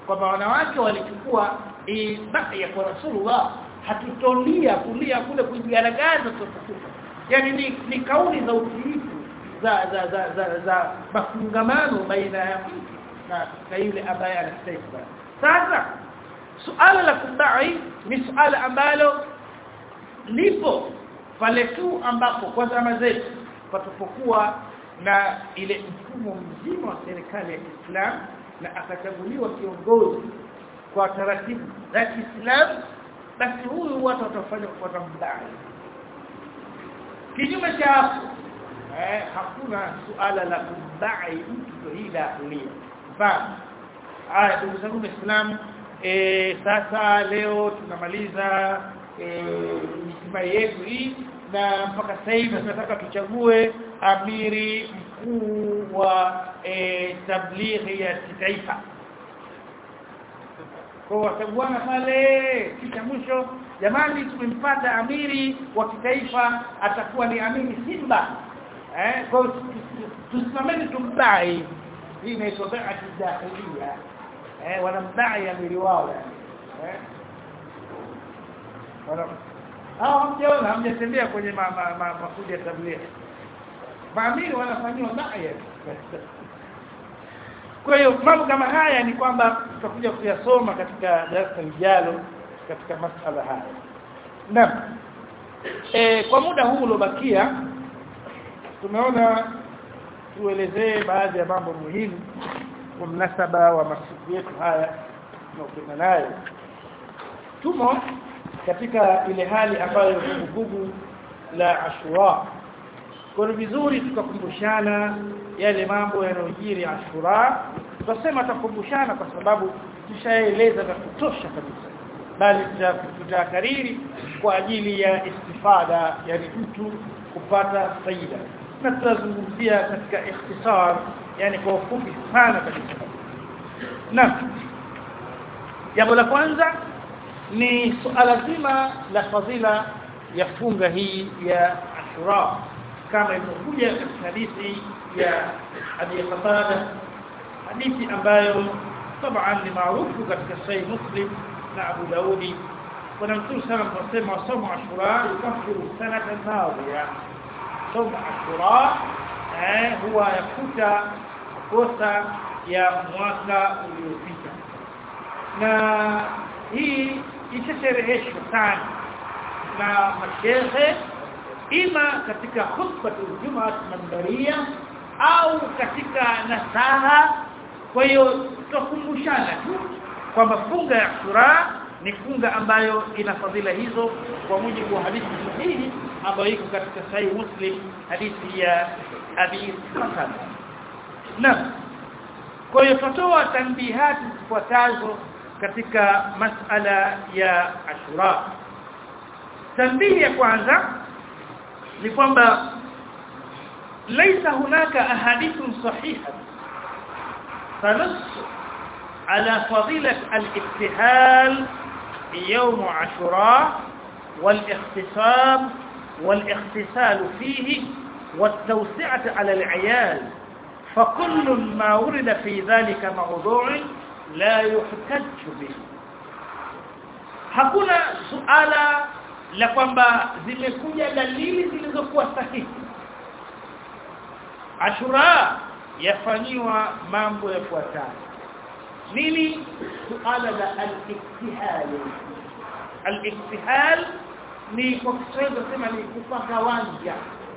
kwamba wanawake walichukua ibaya kwa Rasulullah hatutolia kulia kule kujigaragaza tutakufa yani ni, ni kauli za utiifu za za za za, za mafungamano baina ya mtu na, na yule ambaye anastahili sasa suala la kudai ni suala ambalo lipo pale tu ambapo kwa zama zetu patapokuwa na ile mfumo mzima wa serikali ya Kiislamu na akachaguliwa kiongozi kwa taratibu za Kiislamu basi huyu watu watafanya kufuata mdai kinyume cha hapo eh hakuna suala la kudai mtu hila kulia mfano haya ndugu zangu waislamu eh sasa leo tunamaliza eh misiba yetu hii na mpaka sasa hivi tunataka tuchague amiri mkuu wa e, tablighi ya kitaifa kwa wataguana pale kisha mwisho jamani tumempata amiri wa kitaifa atakuwa ni amiri Simba eh kwa tusimameni tumbai hii inaitwa bai'at dakhiliya eh wanambai amiri wao eh wana hao hamjaona hamjatembea kwenye makundi ya tablighi maamiri wanafanywa baya kwa hiyo mambo kama haya ni kwamba tutakuja kuyasoma katika darasa lijalo katika masala haya naam e, kwa muda huu uliobakia tumeona tuelezee baadhi ya mambo muhimu kwa mnasaba wa masiku yetu haya tunaokwenda nayo tumo katika ile hali ambayo vuguvugu la Ashura kwa vizuri tukakumbushana yale mambo yanayojiri Ashura tutasema tukumbushana kwa sababu tushaeleza na kutosha kabisa bali tutakariri kwa ajili ya istifada yani mtu kupata faida na tutazungumzia katika ikhtisar yani kwa ufupi sana kabisa na jambo la kwanza ni suala zima la fadhila ya funga hii ya Ashura kama ilivyokuja katika hadithi ya Abi Qatada hadithi ambayo طبعا ni maarufu katika Sahih Muslim na Abu Daudi kuna mtu sana anasema somo Ashura yukafiru sanata madhiya somo Ashura eh huwa yakuta kosa ya mwaka uliopita na hii ishashereheshwa sana na mashehe ima katika khutbatul jumaa mandaria au katika nasaha kwa hiyo tutakumbushana tu kwamba funga ya Ashura ni funga ambayo ina fadhila hizo kwa mujibu wa hadithi sahihi ambayo iko katika sahih Muslim hadithi ya Abi Qatada na kwa hiyo tutatoa tanbihati zifuatazo katika masala ya Ashura tanbihi ya kwanza ni kwamba ليس هناك احاديث صحيحه تنص على فضيله الابتهال يوم عاشوراء والاختصام والاغتسال فيه والتوسعه على العيال فكل ما ورد في ذلك موضوع لا يحتج به hakuna suala la kwamba zimekuja dalili zilizokuwa sahihi Ashura yafanyiwa mambo yafuatayo nini suala la al-iktihal al-iktihal ni kwa Kiswahili tunasema ni kupaka wanja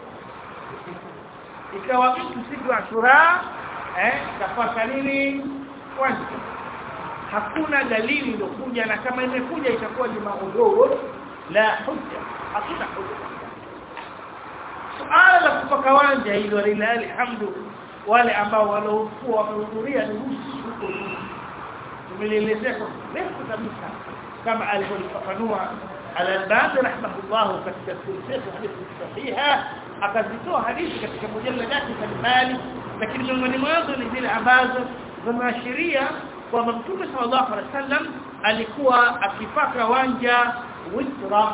ikawa mtu siku ya Ashura eh kafaka nini wanja hakuna dalili iliyokuja na kama imekuja itakuwa ni maudhuru la hujja hakuna hujja suala la kupaka wanja hilo lillahi alhamdu wale ambao waliokuwa wamehudhuria ni huko tumelielezea kwa refu kabisa kama alivyofafanua al-Albani rahimahullah katika silsila hadithi sahiha akazitoa hadithi katika mujalladati mbalimbali lakini miongoni mwazo ni zile ambazo zinaashiria kwamba Mtume sallallahu alaihi wasallam alikuwa akipaka wanja witra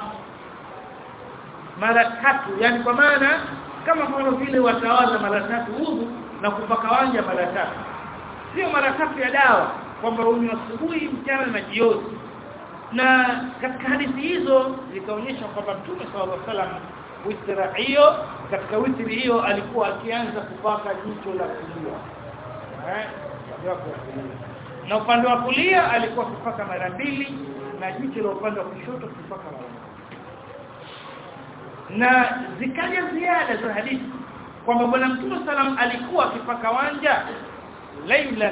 mara tatu yani kwa maana kama kwa vile watawaza mara tatu udhu na kupaka wanja mara tatu sio mara tatu ya dawa kwamba unywe asubuhi mchana na jioni na katika hadithi hizo zikaonyesha kwamba Mtume sallallahu alaihi wasallam witri hiyo katika witri hiyo alikuwa akianza kupaka jicho la kulia eh na upande wa kulia alikuwa kupaka mara mbili na jicho la upande wa kushoto kupaka mara moja na zikaja ziada za hadithi kwamba bwana mtume salam alikuwa akipaka wanja lailan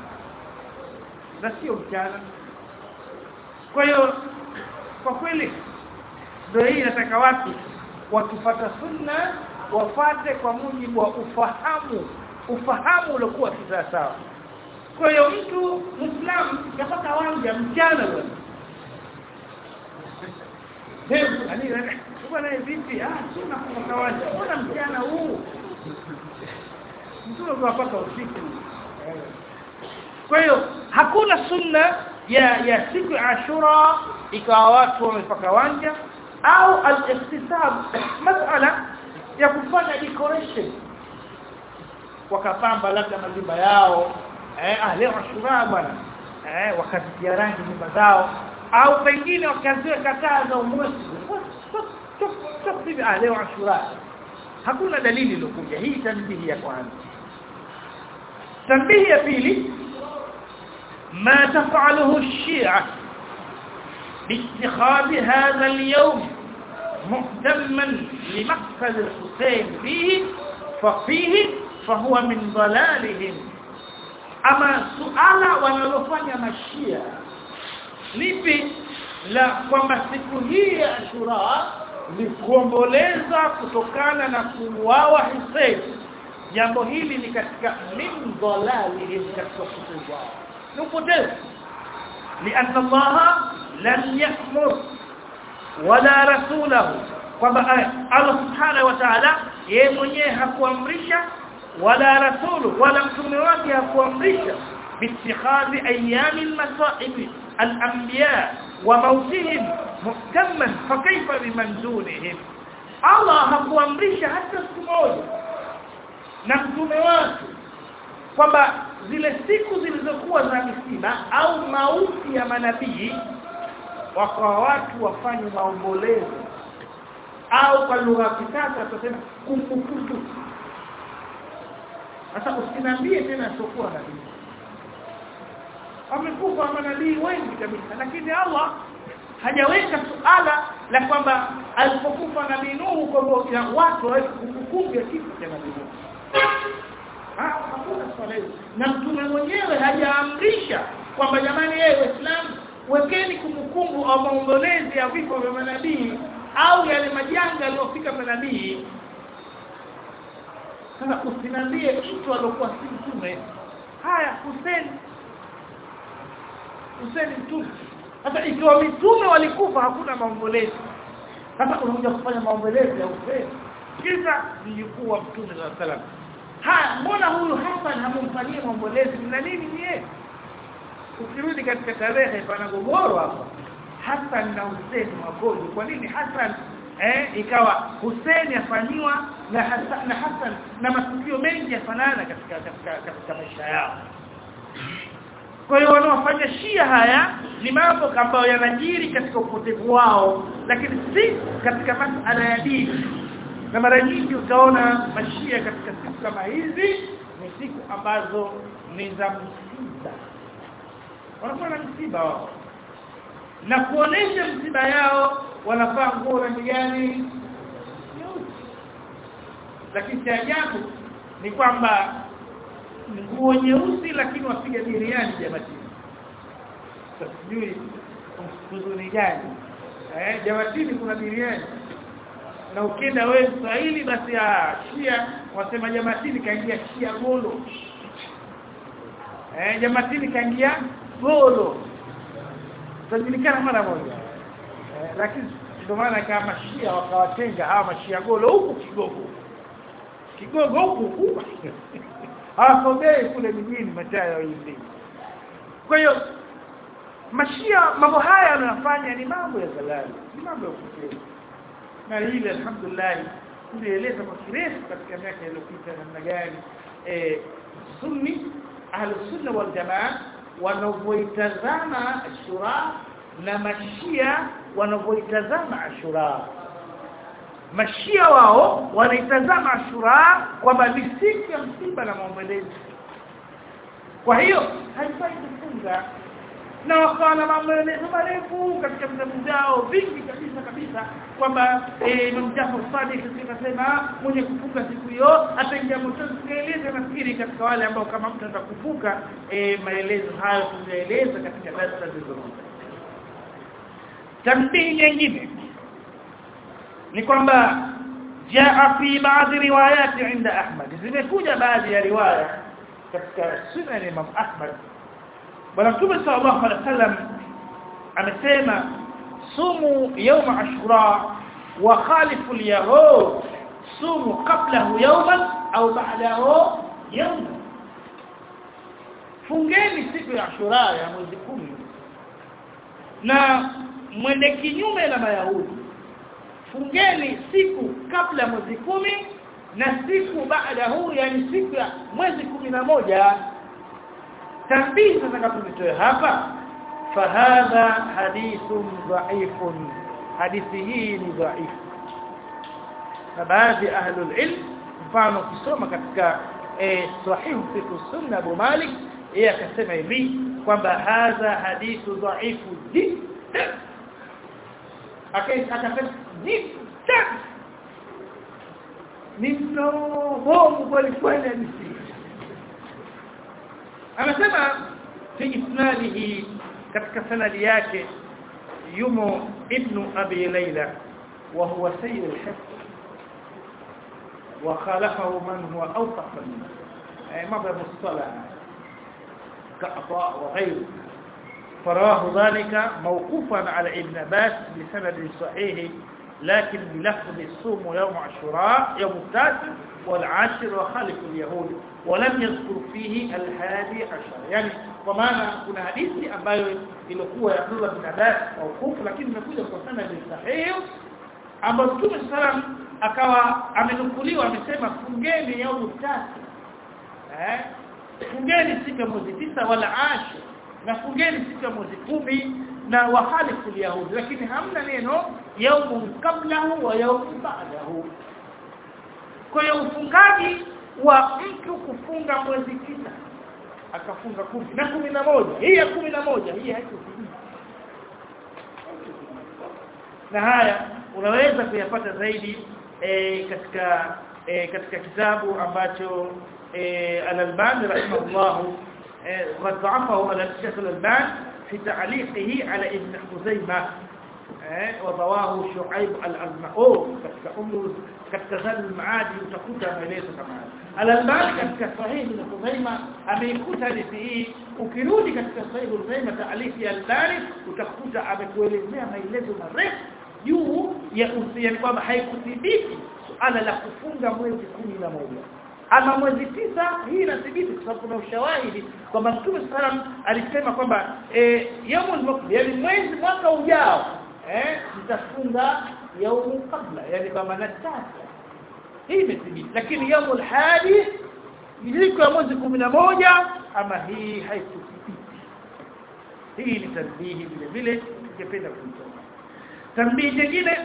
na sio mchana kwa hiyo kwa kweli ndio hii nataka watu wakifata sunna wafate kwa mujibu wa ufahamu ufahamu uliokuwa sawa kwa hiyo mtu muislamu yapaka wanja mchana bwana Hebu ani bwana vipi ah sina kupaka wanja bwana mchana huu mtu anapaka usiku kwa hiyo hakuna sunna ya ya siku ya Ashura ikawa watu wamepaka wanja au al-ihtisab masala ya kufanya decoration wakapamba labda majumba yao eh ah leo Ashura bwana eh wakazitia rangi nyumba zao au pengine wakaziweka taa za umwezi hivi ah leo Ashura hakuna dalili iliyokuja hii tanbihi ya kwanza tanbihi ya pili ما تفعله الشيعة باتخاذ هذا اليوم مهتما لمقتل الحسين فيه ففيه فهو من ضلالهم أما سؤال wanalofanya mashia lipi la kwamba siku hii ya Ashura ni kuomboleza kutokana na kuuawa Hussein jambo hili ni katika min dhalalihim katika kutubu wao نقدر لأن الله لم يأمر ولا رسوله kwamba Allah subhanahu wa ta'ala yeye mwenyewe hakuamrisha wala rasulu wala mtume wake hakuamrisha biittikhadhi ayami al-masa'ib al-anbiya wa mautihim muhtamman fa kayfa biman dunihim Allah hakuamrisha hata siku moja na mtume wake kwamba zile siku zilizokuwa za misiba au mauti ya manabii wakawa watu wafanye maombolezo au kwa lugha ya kisasa tutasema kumbukumbu sasa usinambie tena sokuwa nabii amekufa manabii wengi kabisa lakini Allah hajaweka suala la kwamba alipokufa nabii Nuhu kwamba watu waweze kumbukumbu ya kifo cha nabii Nuhu hakuna swala hilo na mtume mwenyewe hajaamrisha kwamba jamani yeye waislamu wekeni kumbukumbu au maombolezi ya vifo vya manabii au yale majanga yaliyofika manabii sasa usinambie mtu aliyokuwa si mtume haya Hussein Hussein mtume sasa ikiwa mitume walikufa hakuna maombolezi sasa unakuja kufanya maombolezi ya Hussein kisa mjukuu wa mtume sallallahu alaihi wasallam ha mbona huyu Hassan hamumfanyia maombolezi na nini yeye ukirudi katika tarehe pana gogoro hapa Hassan na Hussein magogo kwa nini Hassan eh ikawa Hussein afanywa na Hassan na Hassan na matukio mengi yafanana katika katika katika maisha yao kwa hiyo wanaofanya Shia haya ni mambo ambayo yanajiri katika upotevu wao lakini si katika masuala ya dini na mara nyingi utaona mashia katika siku kama hizi ni siku ambazo ni za msiba wanakuwa na msiba wao na kuonesha msiba yao wanavaa nguo rangi gani lakini cha ajabu ni kwamba nguo nyeusi lakini wapiga biriani jamatini sijui huzuni gani eh jamatini kuna biriani na ukienda wewe Kiswahili basi ya Shia wasema jamatini kaingia Shia golo eh jamatini kaingia golo tunajulikana mara moja eh, lakini ndio maana kama Shia wakawatenga hawa mashia golo huku kigogo kigogo huku hawasogei kule mijini machaya hivi kwa hiyo mashia mambo haya wanayofanya ni mambo ya zalali ni mambo ya kupotea na hili alhamdulillah tulieleza kwa kirefu katika miaka iliyopita namna gani eh sunni ahlus sunna wal jamaa wanavyoitazama Ashura na mashia wanavyoitazama Ashura mashia wao wanaitazama Ashura kwamba ni siku ya msiba na maombolezi kwa hiyo haifai kufunga na wakawa na maelezo marefu katika vitabu vyao vingi kabisa kabisa kwamba Imam Jafar Sadiq akasema mwenye kufunga siku hiyo ataingia motoni tunaeleza nafikiri katika wale ambao kama mtu anataka kufunga e, maelezo hayo tunaeleza katika darasa zilizopita tambii nyingine ni kwamba jaa fi baadhi riwayati inda Ahmad zimekuja baadhi ya riwaya katika sunan Imam Ahmad bwana mtume sallallahu alaihi wasallam amesema sumu yawm ashura wa khalifu al-yahud sumu qablahu yawman au ba'dahu yawman fungeni siku ya ashura ya mwezi kumi na mwende kinyume na mayahudi fungeni siku kabla ya mwezi kumi na siku baada huu yani siku ya mwezi kumi na moja tambii sasa kapitoe hapa fahadha hadithun dhaifun hadithi hii ni dhaifu na baadhi ahlul ilm mfano kusoma katika eh, sahihu fiqh sunna Abu Malik yeye akasema hivi kwamba hadha hadithu dhaifu jiddan akasema jiddan ni mdomo kweli kweli hadithi anasema fi isnadihi katika sanadi yake yumo ibnu abi layla wa huwa sayyid al-hifz wa khalafahu man huwa awsaq minhu ay mabda mustalah كعطاء وغيره فراه ذلك موقوفا على ابن عباس بسند صحيح لكن بلفظ الصوم يوم عاشوراء يوم التاسع والعاشر وخالف اليهود ولم يذكر فيه الهادي عشر يعني kwa maana kuna hadithi ambayo ilikuwa ya Abdullah bin Abbas maukufu lakini imekuja kwa sanad sahihi ambapo Mtume sallam akawa amenukuliwa amesema fungeni yaumu tatu eh fungeni siku ya mwezi tisa wala ashir na fungeni siku ya mwezi kumi na wahalifu yahudi lakini hamna neno yaumu kablahu wa yaumu ba'dahu kwa hiyo ufungaji wa mtu kufunga mwezi tisa akafunga kumi na kumi na moja hii ya kumi na moja hii haikuthibiti na haya unaweza kuyapata zaidi e, katika e, katika kitabu ambacho e, al-Albani rahimahullah قد ضعفه على الشيخ الألباني في تعليقه على ابن خزيمة وضواه شعيب الأرناؤوط katika umru katika zali maadi utakuta maelezo kama haya al-Albani katika sahih ibn Khuzaimah ameikuta hadithi hii ukirudi katika sahih ibn Khuzaimah taalifi ya al-Albani utakuta amekuelezea maelezo marefu juu ya uhusiano kwamba haikuthibiti suala la kufunga mwezi kumi na moja ama mwezi tisa hii inathibiti kwa sababu kuna ushahidi kwamba Mtume sallam alisema kwamba eh yaumul maqbil yani mwezi mwaka ujao eh mtafunga yaumu kabla yani kama na tasa hii imethibiti lakini yaumul hadi siku ya mwezi moja ama hii haikuthibiti hii ni tanbihi vile vile ningependa kuitoa tanbihi nyingine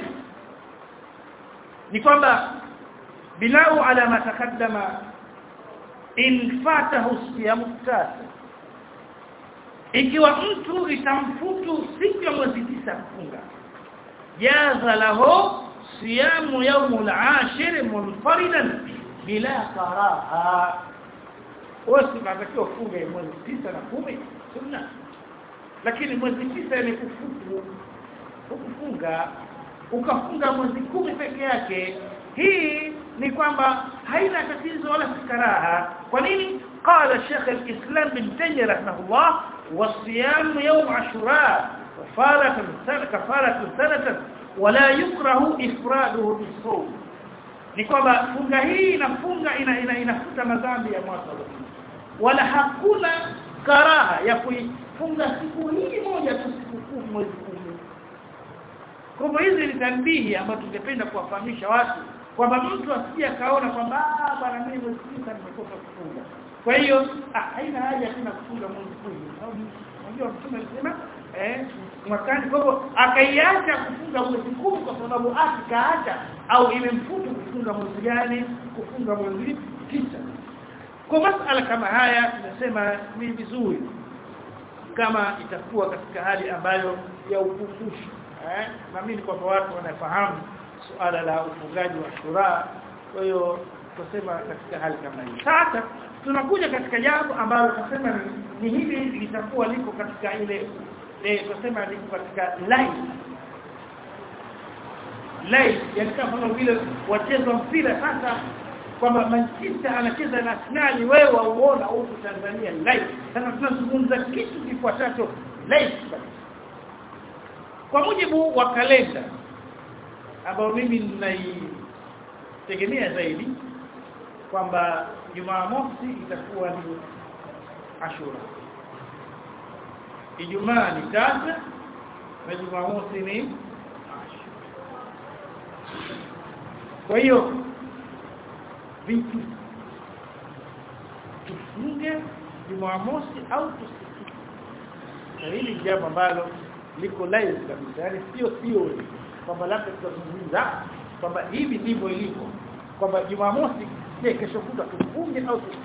ni kwamba بناء على ما تقدم in fatahu siyamu tasa ikiwa mtu itamfutu siku ya mwezi tisa kufunga jaza lahu siyamu yawmul ashir munfaridan bila karaha wasi matakiwa kufunga mwezi tisa na kumi sunna lakini mwezi tisa ni kufutu kufunga ukafunga mwezi kumi peke yake hii ni kwamba haina tatizo wala karaha kwa nini qala Sheikh al-Islam bin Taymiyyah rahimahullah wasiyam yawm ashura kafaratan sana kafaratan sanatan wala yukrahu ifraduhu bisawm ni kwamba funga hii inafunga ina, ina inafuta madhambi ya mwaka wala hakuna karaha ya kuifunga siku hii moja tu siku kumi mwezi kumi kwa hivyo hizi ni tanbihi ambazo tungependa kuwafahamisha watu kwamba mtu asije kaona kwamba bwana mimi mwezi nimetoka kufunga kwa hiyo ah, haina haja tena kufunga mwezi kumi sababu unajua mtume alisema eh mwakani kwa hivyo akaiacha kufunga mwezi kumi kwa sababu akaacha au imemfuta kufunga mwezi gani kufunga mwezi tisa kwa masala kama haya tunasema ni vizuri kama itakuwa katika hali ambayo ya ukumbusho eh naamini kwamba watu wanafahamu suala la ufungaji wa shura kwa hiyo tusema katika hali kama hii sasa tunakuja katika jambo ambalo tunasema ni, ni hili litakuwa liko katika ile eh tunasema liko katika line line yani kama vile wacheza mpira sasa kwamba Manchester anacheza na Arsenal wewe wauona huko Tanzania live sasa tunazungumza kitu kifuatacho live kwa mujibu wa kalenda ambao mimi ninaitegemea zaidi kwamba Jumamosi itakuwa ni Ashura Ijumaa ni tasa na Jumamosi ni Ashura kwa hiyo vipi tufunge Jumamosi au tusifunge hili jambo ambalo liko live kabisa yani sio theory kwamba labda tutazungumza kwamba hivi ndivyo ilivyo kwamba Jumamosi je kesho kutwa tufunge au tusifunge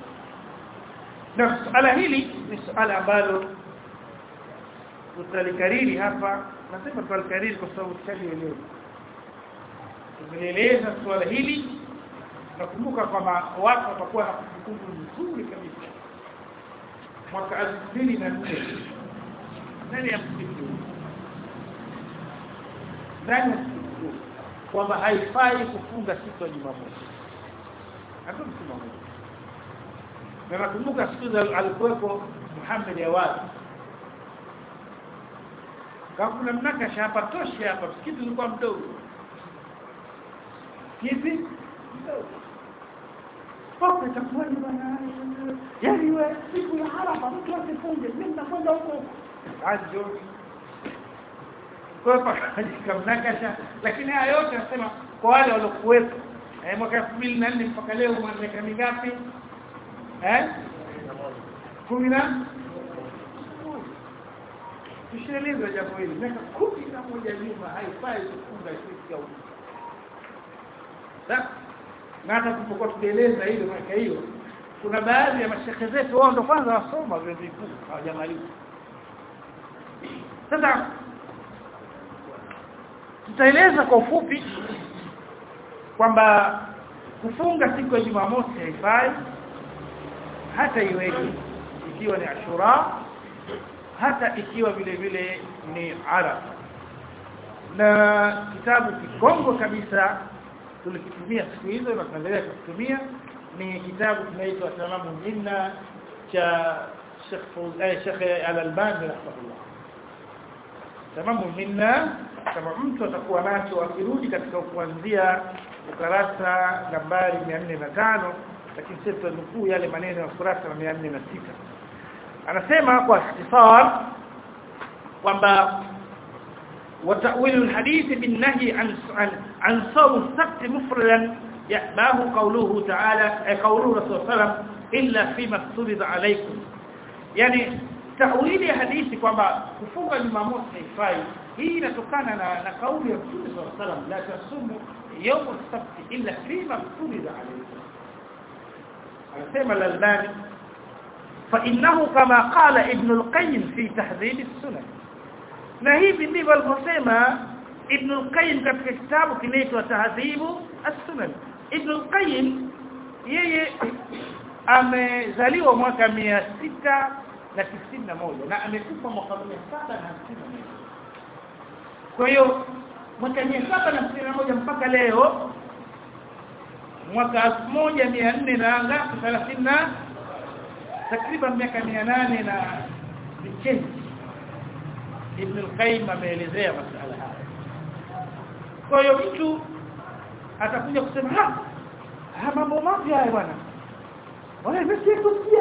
na suala hili ni suala ambalo tutalikariri hapa nasema tutalikariri kwa sababu tushalielewa tumeeleza suala hili nakumbuka kwamba watu watakuwa na kumbukumbu nzuri kabisa mwaka 2004 ndani ya msikiti ndani ya msikiti kwamba haifai kufunga siku ya Jumamosi hapo msimamo na nakumbuka siku za alikuwepo Muhammad Awad kama kuna mnakasha hapa tosha hapa msikiti ulikuwa mdogo hivi Papa itakuwa ni bwana. Yaani wewe siku ya Arafa mtu asifunge, mimi nakwenda huko. Ajo. Kwa hapa mnakasha lakini haya yote nasema kwa wale waliokuwepo eh mwaka 2004 mpaka leo miaka mingapi? Eh? 10 Tushaeleza jambo hili miaka 11 nyuma haifai kufunga siku ya Sasa na hata tulipokuwa tukieleza hilo miaka hiyo kuna baadhi ya mashehe zetu wao ndo kwanza wasoma vyuo vikuu hawajamaliza sasa tutaeleza kwa ufupi kwamba kufunga siku ya Jumamosi haifai hata iweje ikiwa ni Ashura hata ikiwa vile vile ni Arafa na kitabu kikongo kabisa tulikitumia siku hizo na tunaendelea kukitumia ni kitabu kinaitwa Tamamu Minna cha Sheikh eh, Sheikh Al-Albani rahimahullah Tamamu Minna kama mtu atakuwa nacho akirudi katika kuanzia ukarasa nambari 405 lakini sisi tunukuu yale maneno ya ukurasa wa 406 anasema kwa ikhtisar kwamba وتأويل الحديث بالنهي عن عن, عن صوم السبت مفردا يأباه قوله تعالى قوله رسول الله صلى الله عليه وسلم إلا فيما افترض عليكم يعني تأويل حديث kwamba kufunga Jumamosi haifai hii inatokana na na kauli ya Mtume صلى الله عليه وسلم la tasumu يوم السبت إلا فيما افترض عليكم anasema al-Albani فإنه كما قال ابن القيم في تهذيب السنن na hivi ndivyo alivyosema Ibn al-Qayyim katika kitabu kinaitwa Tahdhibu as-Sunan Ibn al-Qayyim yeye amezaliwa mwaka mia sita na tisini na moja na amekufa mwaka mia saba na hamsini na moja kwa hiyo mwaka mia saba na hamsini na moja mpaka leo mwaka elfu moja mia nne na ngapi thelathini na takriban miaka mia nane na vichenzi Ibn al-Qayyim ameelezea masuala haya. Kwa hiyo mtu atakuja kusema ha, ha mambo mapya haya bwana. Wala nimesikia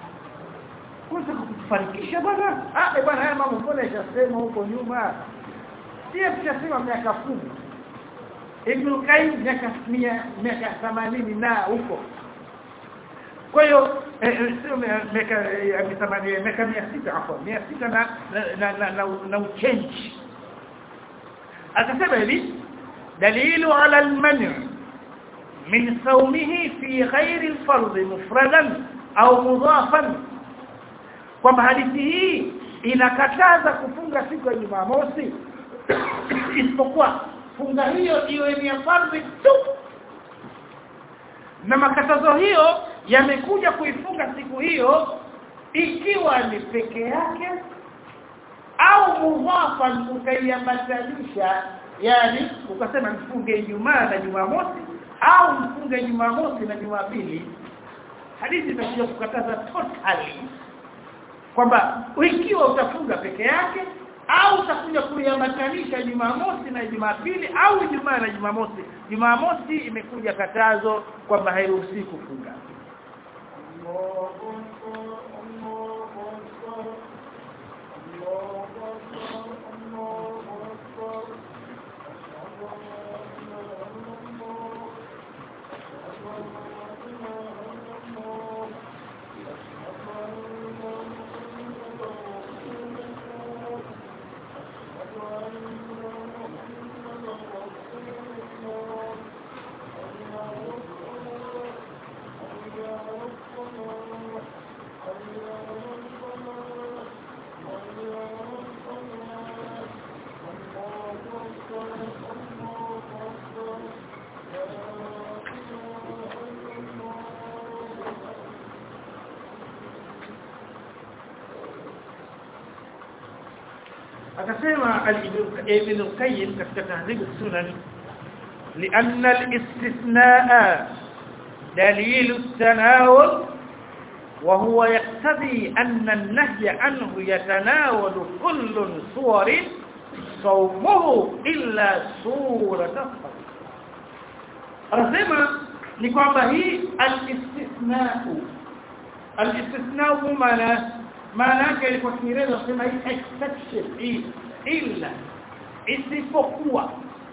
kwanza kutufarikisha bwana. Ah eh bwana haya mambo mbona yashasema huko nyuma. Sio tushasema miaka kumi Ibn al-Qayyim miaka 100 miaka 80 na huko. kwa hiyo eh, eh, sio mia- miaka eh, ametamani miaka 600 hapo 600 na na na, na, na uchange akasema hivi dalilu ala al-man' min sawmihi fi ghairi al-fard mufradan au mudafan kwamba hadithi hii inakataza kufunga siku ya Jumamosi isipokuwa funga hiyo iwe ni ya fardhi tu na makatazo hiyo yamekuja kuifunga siku hiyo ikiwa ni peke yake au mudhafan ukaiambatanisha yani ukasema mfunge Ijumaa na Jumamosi au mfunge Jumamosi na Jumapili hadithi itakuja kukataza totally kwamba ikiwa utafunga peke yake au utakuja kuiambatanisha Jumamosi na Jumapili au Ijumaa na Jumamosi Jumamosi imekuja katazo kwamba hairuhusi kufunga akasema al-Ibn al-Qayyim katika tahdhib sunan لأن الاستثناء دليل التناول وهو يقتضي أن النهي عنه يتناول كل صور صومه إلا صورة الصوم anasema ni kwamba hii al-istithna'u al-istithna'u maana maana yake kwa Kiingereza nasema hii exception hii illa isipokuwa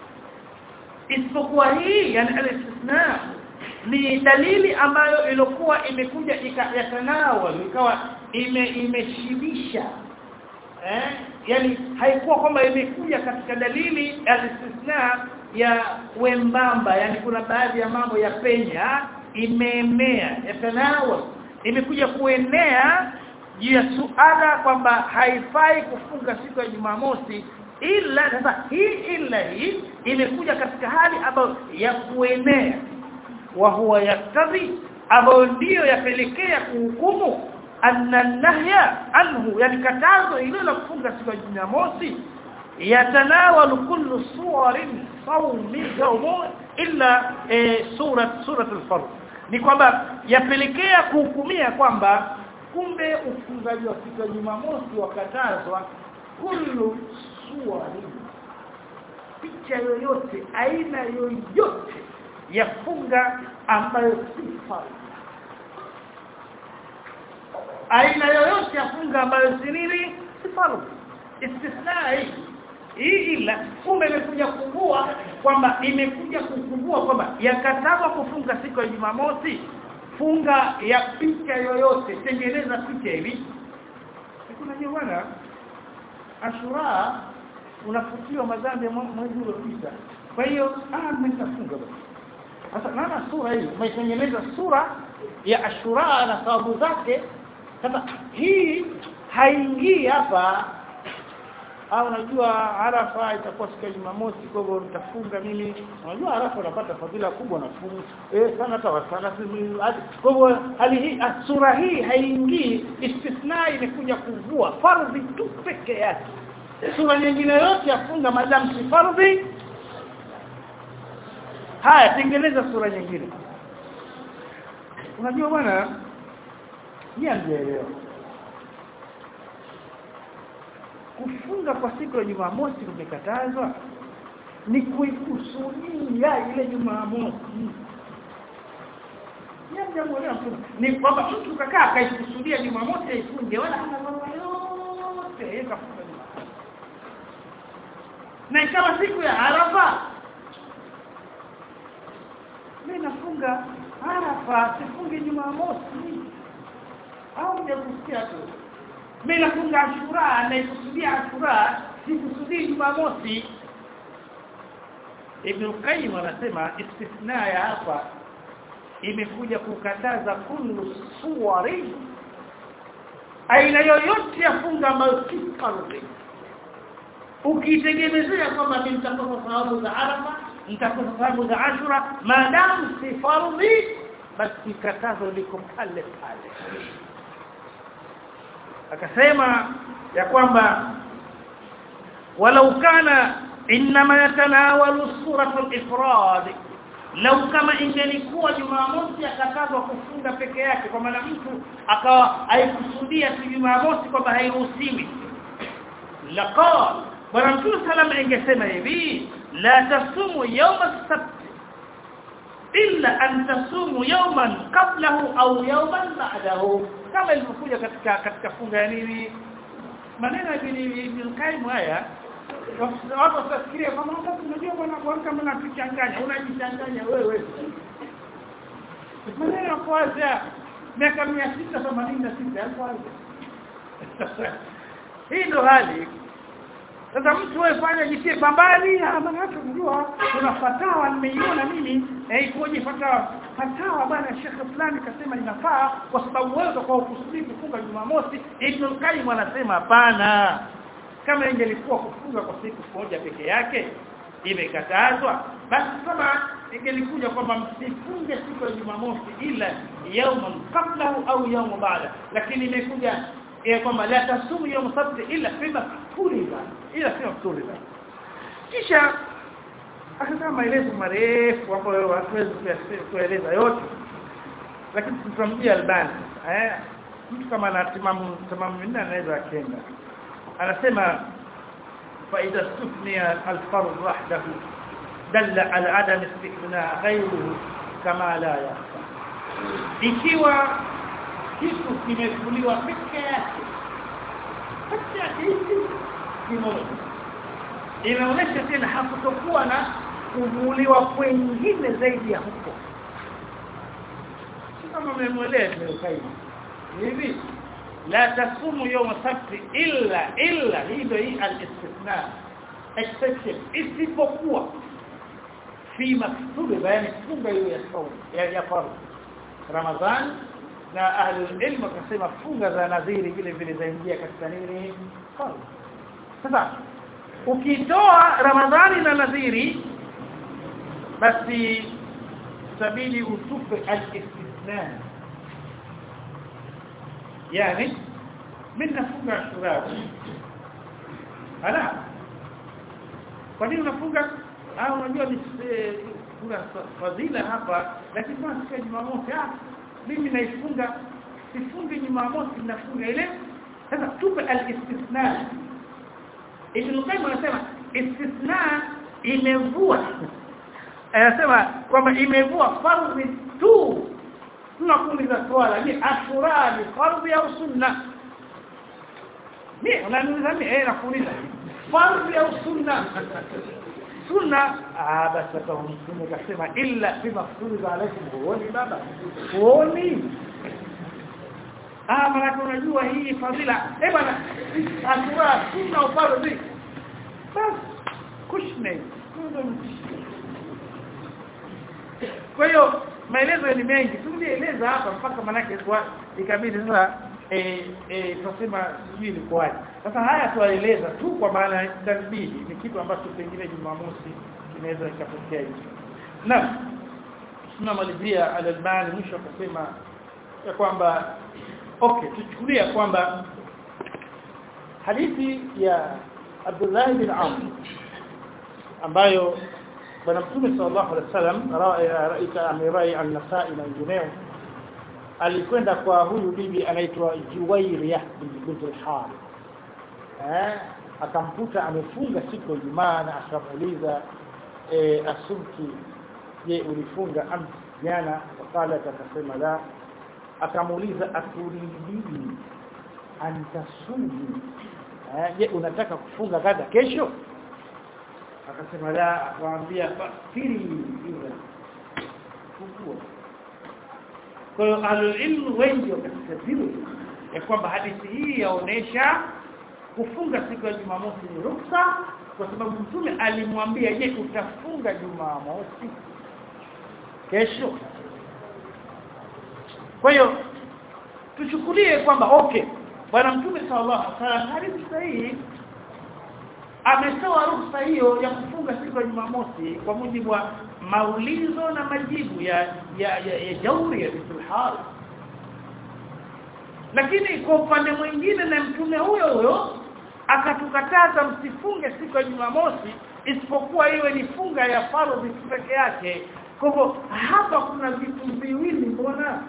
isipokuwa hii yani al-istithna ni dalili ambayo ilikuwa imekuja yatanawal ikawa ime imeshibisha eh yani haikuwa kwamba imekuja katika dalili al-istithna ya wembamba yani kuna baadhi ya mambo ya penya imeenea yatanawal imekuja kuenea juu ya suala kwamba haifai kufunga siku ya Jumamosi ila sasa hii ila hii imekuja katika hali ambayo ya kuenea wa huwa yaktadhi ambayo ndiyo yapelekea kuhukumu anna nahya anhu yani katazo hilo la kufunga siku ya Jumamosi yatanawalu kullu suwarin sawmi yawm illa e, surat surat al-fard ni kwamba yapelekea kuhukumia kwamba kumbe ufungaji wa siku ya Jumamosi wakatazwa kullu suwari picha yoyote aina yoyote ya funga ambayo si fardhi aina yoyote ya funga ambayo si nini si fardhi istithna hii hii ila kumbe imekuja kuvua kwamba imekuja kukuvua kwamba yakatazwa kufunga siku ya Jumamosi funga ya picha yoyote tengeneza picha hivi kuna bwana Ashura unafutiwa madhambi ya mwezi uliopita kwa hiyo ah mtafunga sasa naona sura hii umetengeneza sura ya Ashura na sababu zake sasa hii haingii hapa au unajua Arafa itakuwa siku ya Jumamosi kwa hivyo nitafunga mimi unajua Arafa unapata fadhila kubwa na fungu eh sana hata wasala kwa hivyo hali hii sura hii haingii istithna imekuja kuvua fardhi tu peke yake sura nyingine yote yafunga madamu si fardhi haya tengeneza sura nyingine unajua bwana niambielewa kufunga kwa siku ya Jumamosi kumekatazwa ni kuikusudia ile Jumamosi Jambo ni kwamba mtu kakaa akaikusudia Jumamosi aifunge wala hana mambo yote yakafunga na ikawa siku ya Arafa mimi nafunga Arafa sifungi Jumamosi au mjakusikia tu mimi nafunga Ashura naikusudia Ashura sikusudii Jumamosi Ibn Qayyim anasema istithna ya hapa imekuja kukataza kullu suwari aina yoyote ya funga ambayo si fardhi ukitegemezea kwamba nitakosa thawabu za Arafa nitakosa thawabu za Ashura maadamu si fardhi basi katazo liko pale pale akasema ya kwamba walau kana inma yatanawalu suratul ifrad lau kama ingelikuwa Jumamosi akatazwa kufunga peke yake kwa maana mtu akawa haikusudia tu Jumamosi kwamba hairuhusiwi laqad bwana mtume salama ingesema hivi la tasumu yawma as-sabt illa an tasumu yawman qablahu au yawman ba'dahu kama ilivyokuja katika katika funga ya nini maneno ya Ibn Qayyim haya watu wasifikirie kama hata tunajua bwana kuamka mbona tuchanganya unajichanganya wewe maneno ya kwanza miaka 686 kwanza hii ndo hali sasa mtu wewe fanya jitie pambani maana yake unajua kuna fatawa nimeiona mimi eh ikoje fatawa fatawa bwana shekhe fulani kasema inafaa kwa sababu wewe kwa ukusudi kufunga Jumamosi Ibn Qayyim anasema hapana kama ingelikuwa kufunga kwa siku moja peke yake imekatazwa basi kama ingelikuja kwamba msifunge siku ya Jumamosi ila yauman qablahu au yaumu baada lakini imekuja eh kwamba la tasumu yawm sabt illa fima furiza ila fima furiza kisha akasema maelezo marefu ambayo hatuwezi kueleza yote lakini tutamjia albani eh mtu kama anatimamu timamu minne anaweza akenda anasema فإذا استثني الفرض وحده دل على عدم استثناء غيره كما لا يخفى ikiwa kitu kimefuliwa peke yake peke yake hivi kimoja inaonyesha tena hakutokuwa na kuvuliwa kwengine zaidi ya huko kama mmemweleza hivi لا تصوموا يوم السبت الا الا hilo hii al-istithna exception isipokuwa fi maktub bayani funga hiyo ya saum ya ya fardh ramadhan na ahli ilmu wakasema funga za nadhiri vile vile zaingia katika nini fardh sasa ukitoa ramadhani na nadhiri basi sabili utupe al-istithna yani mimi nafunga ashura ala kwa nini unafunga ah unajua ni kuna fadhila hapa lakini kwa siku ya Jumamosi ah mimi naifunga sifungi Jumamosi nafunga ile sasa tupe al-istithna Ibn Qayyim anasema istithna imevua anasema kwamba imevua fardhi tu tunakuuliza swala ni ashura ni fardhi au sunna ni unaniuliza mimi eh nakuuliza fardhi au sunna sunna ah basi kama mtume kasema illa bima furida alaikum huoni baba huoni ah maana unajua hii fadhila eh bana ashura sunna au fardhi bas kushne kwa hiyo maelezo ni mengi tungeeleza hapa mpaka manake kwa ikabidi sasa eh eh tunasema sijui ilikuwaje sasa haya tuwaeleza tu kwa maana tasbihi ni kitu ambacho pengine Jumamosi kinaweza ikatokea hivi na tunamalizia al-Albani mwisho akasema ya kwamba okay tuchukulia kwamba hadithi ya Abdullah bin Amr ambayo bwana mtume sallallahu alaihi wasallam raika amirai an-nasa'i na wengineo alikwenda kwa huyu bibi anaitwa Juwairiya bint al-Harith eh akamkuta amefunga siku ya Ijumaa na akamuuliza eh asumti je ulifunga am jana wakala akasema la akamuuliza aturidini antasumi eh je unataka kufunga kadha kesho akasema la waambia firi ile fungua kwa hiyo alilmu wengi wakasema ya kwamba hadithi hii yaonesha kufunga siku ya Jumamosi ni ruksa kwa sababu mtume alimwambia je utafunga Jumamosi kesho kwa hiyo tuchukulie kwamba okay bwana mtume sallallahu alaihi wasallam hadithi sahihi ametoa ruhusa hiyo ya kufunga siku ya Jumamosi kwa mujibu wa maulizo na majibu ya ya, ya, ya jauri ya Sulhal lakini kwa upande mwingine na mtume huyo huyo akatukataza msifunge siku ya Jumamosi isipokuwa iwe ni funga ya faradhi peke yake kwa hivyo hapa kuna vitu viwili mbona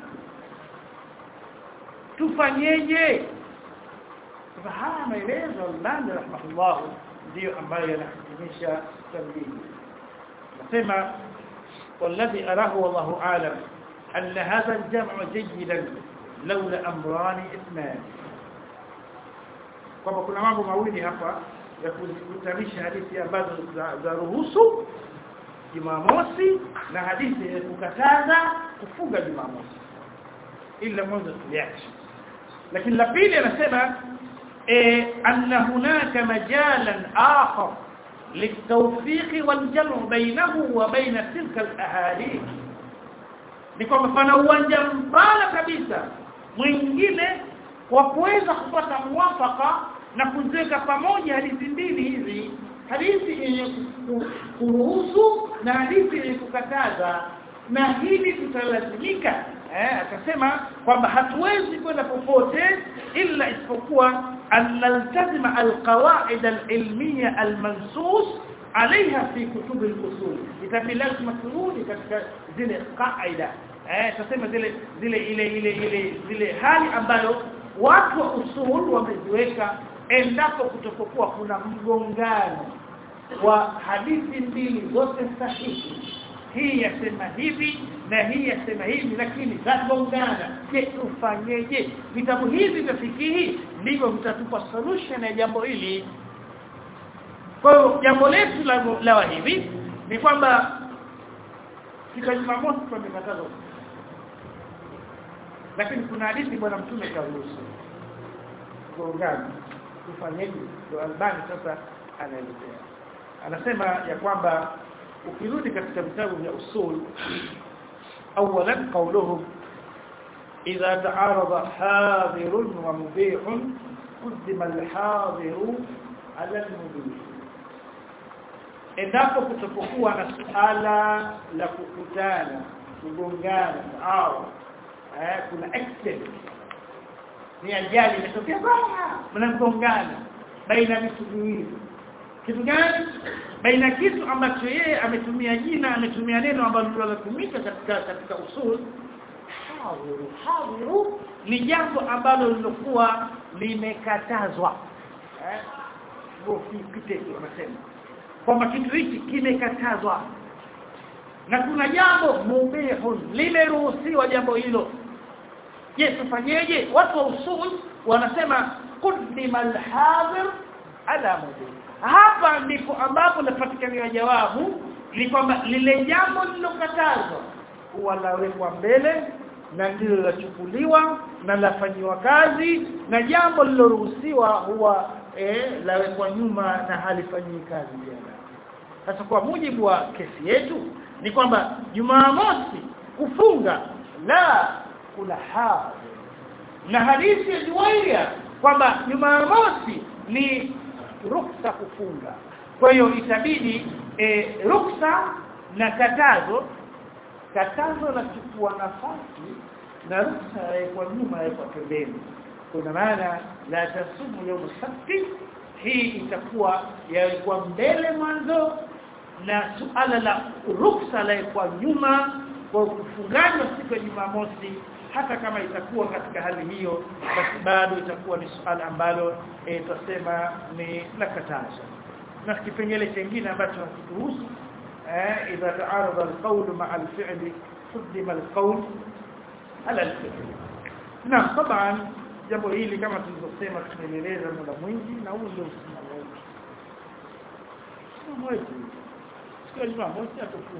tufanyeje sasa haya maelezo Albani rahimahullah ndio ambayo yanahitimisha tambii nasema والذي أراه والله أعلم أن هذا الجمع جيدا لولا أمران اثنان kwamba kuna mambo mawili hapa ya kukutanisha hadithi ambazo za ruhusu Jumamosi na hadithi ya kukataza kufunga Jumamosi ila mwanzo tuliache lakini la pili anasema eh anna hunaka majalan akhar للتوفيق والجمع بينه وبين تلك الاحاديث ni kwamba pana uwanja mpana kabisa mwingine wa kuweza kupata mwafaka na kuziweka pamoja hadithi mbili hizi hadithi yenye kuruhusu na hadithi yenye kukataza na hili tutalazimika eh akasema kwamba hatuwezi kwenda popote ila isipokuwa an naltazima alqawaid alilmiya almansus عليها في كتب الاصول itabi lazima turudi katika zile qaida eh tuseme zile zile ile ile ile zile hali ambayo watu wa usul wameziweka endapo kutokokuwa kuna mgongano wa hadithi mbili zote sahihi hii yasema hivi na hii yasema hivi lakini zagongana je tufanyeje vitabu hivi vya fikihi ndivyo vitatupa solution ya jambo hili kwa hiyo jambo letu la, la hivi ni kwamba siku Jumamosi tumekataza lakini kuna hadithi bwana mtume karuhusu gongana tufanyeje ndio albani sasa anaelezea anasema ya kwamba ukirudi katika vitabu vya usul awalan qawluhum idha ta'arada hadirun wa mubihun qaddima al-hadiru ala al-mubih endapo kutopokuwa na suala la kukutana kugongana au eh kuna accident ni ajali imetokea baya mnagongana baina vitu viwili kitu gani baina kitu ambacho yeye ametumia jina ametumia neno ambalo linatumika katika katika usul hadiru hadiru ni jambo ambalo lilokuwa limekatazwa eh kipite wanasema kwamba kitu hiki kimekatazwa na kuna jambo mubihun limeruhusiwa jambo hilo je tufanyeje watu wa usul wanasema qaddima al-hadir ala mubih hapa ndipo ambapo napatikania jawabu ni kwamba lile jambo lilokatazwa huwa lawekwa mbele na ndilo lachukuliwa na lafanyiwa kazi na jambo liloruhusiwa huwa eh lawekwa nyuma na halifanyi kazi tena sasa kwa mujibu wa kesi yetu ni kwamba Jumamosi kufunga la kuna hadhi na hadithi ya Juwairia kwamba Jumamosi ni ruksa kufunga kwa hiyo itabidi e, ruksa na katazo katazo la chukua nafasi na ruksa kwa nyuma kwa pembeni kuna maana la tasumu yawm sabti hii itakuwa yalikuwa mbele mwanzo na suala la ruksa la kwa nyuma kwa kufungana siku ya Jumamosi hata kama itakuwa katika hali hiyo basi bado itakuwa ni suala ambalo e, tutasema ni la katazo na kipengele kingine ambacho hakituhusu eh idha taarada alqawl ma'a alfi'li qaddima alqawl ala alfi'l na طبعا jambo hili kama tulivyosema tumeeleza muda mwingi na huu ndio msimamo wetu msimamo wetu siku ya Jumamosi atufunga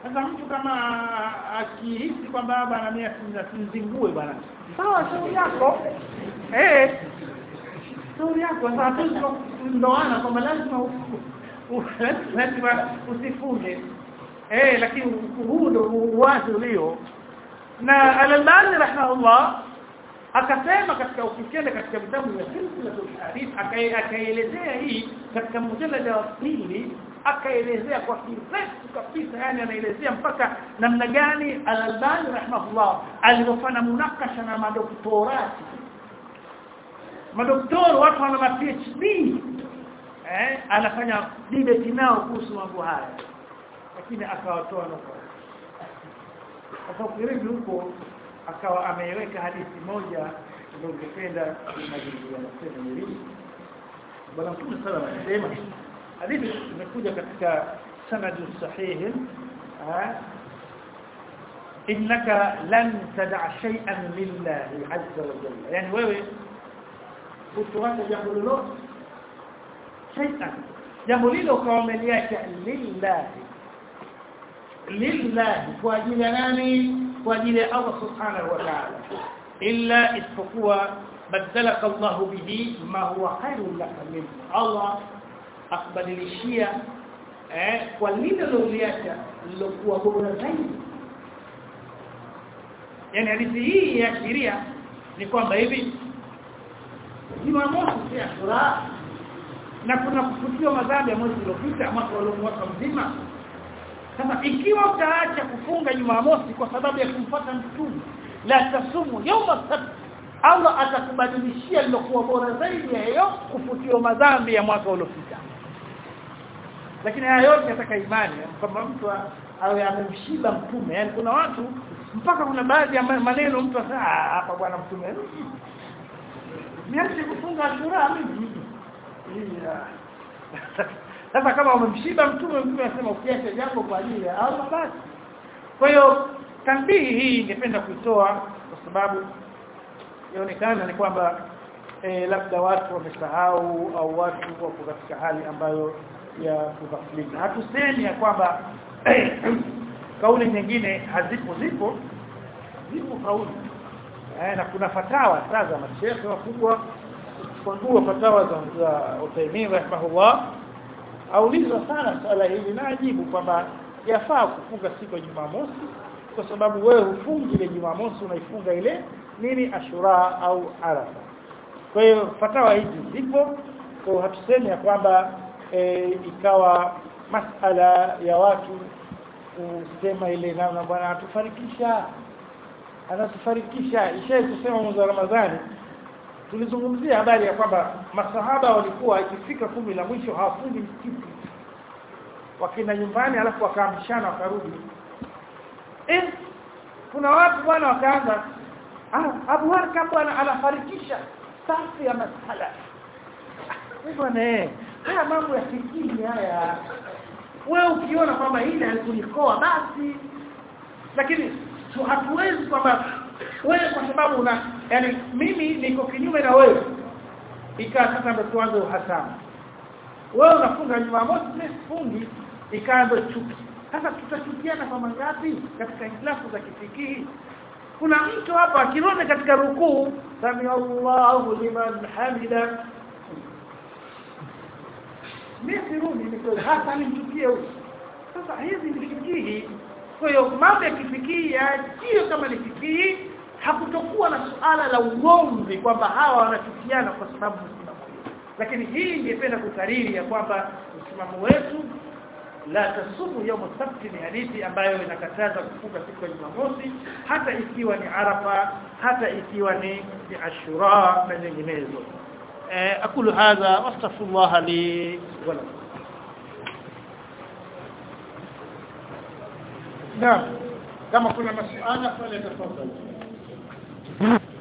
sasa mtu kama akihisi kwamba bwana mimi asinzingue bwana sawa shauri yako eh shauri yako sasa hatuwezi ndoana kwamba lazima lazima usifunge eh lakini huu ndio uwazi ulio na al-Albani rahimahullah akasema katika ukienda katika vitabu vya silsilatul hadith akaelezea hii katika mjadala wa pili akaelezea kwa kirefu kabisa yani anaelezea mpaka namna gani al-Albani rahimahullah alivyofanya munakasha na madoktorati madoktori watu wana ma PhD eh anafanya debate nao kuhusu mambo haya lakini akawatoa nukuu sasa ukirudi huko akawa ameiweka hadithi moja ndio ungependa kumalizia nasema nili bwana mtume sallallahu alayhi wasallam hadithi imekuja katika sanad sahih innaka lan tad'a shay'an lillahi azza wa jalla yani wewe usiwache jambo lolote shay'an jambo lilo kwa umeliacha lillahi lillahi kwa ajili ya nani kwa ajili ya Allah subhanahu wa ta'ala illa isipokuwa badalaka Allah bihi ma huwa khairun laka min Allah akbadilishia eh kwa lile liliacha lilokuwa bora zaidi yani hadithi hii ya sheria ni kwamba hivi Jumamosi si Ashura na kuna kufutiwa madhambi ya mwezi uliopita mwaka uliomwaka mzima kama ikiwa utaacha kufunga Jumamosi kwa sababu ya kumfuata mtume la tasumu yawma sabt Allah atakubadilishia lilokuwa bora zaidi ya hiyo kufutiwa madhambi ya mwaka uliopita lakini haya yote yataka imani kwamba mtu awe amemshiba mtume yani kuna watu mpaka kuna baadhi ya maneno mtu asa hapa bwana mtume niache kufunga ashura mimi sasa kama umemshiba mtume mtume anasema ukiacha jambo kwa ajili ya Allah basi kwa hiyo tambii hii ningependa kuitoa kwa sababu inaonekana ni kwamba e, labda watu wamesahau au watu wako katika hali ambayo ya kughafilika hatusemi ya kwamba kauli nyingine hazipo zipo zipo kauli eh, na kuna fatawa sasa mashehe wakubwa kufungua fatawa za, za Uthaymeen rahimahullah aulizwa sana swala hili na ajibu kwamba yafaa kufunga siku ya Jumamosi kwa sababu wewe hufungi ile Jumamosi unaifunga ile nini Ashura au Arafa kwa hiyo fatawa hizi zipo kwa hatusemi ya kwamba e, ikawa masala ya watu kusema ile namna bwana atufarikisha anatufarikisha ishaye kusema mwezi wa Ramadhani tulizungumzia habari ya kwamba masahaba walikuwa ikifika kumi la mwisho hawafungi msikiti wakina nyumbani alafu wakaamshana wakarudi eh kuna watu bwana wakaanza ah Abu Harka bwana anafarikisha safu ya masala bwana eh haya mambo ya fikiri haya wewe ukiona kwamba hili halikulikoa basi lakini hatuwezi kwamba wewe kwa sababu una yani mimi niko kinyume na wewe ikaa sasa ndo tuanze uhasama wewe unafunga Jumamosi mimi sifungi ikaa ndo chuki sasa tutachukiana kwa mangapi katika islamu za kifikihi kuna mtu hapa akirone katika rukuu sami Allahu liman hamida mimi sirudi niko hata nimchukie huyo sasa hizi ni fikihi kwa hiyo mambo ya kifikihi yaachie kama ni fikihi hakutokuwa na suala la ugomvi kwamba hawa wanachukiana kwa sababu msimamo lakini hii ningependa kukariri ya kwamba msimamo wetu la tasumu yawm sabt ni hadithi ambayo inakataza kufunga siku ya Jumamosi hata ikiwa ni Arafa hata ikiwa ni, ni Ashura na nyinginezo eh akulu hadha wastaghfirullah li wa lakum Naam kama kuna masuala fanya tafadhali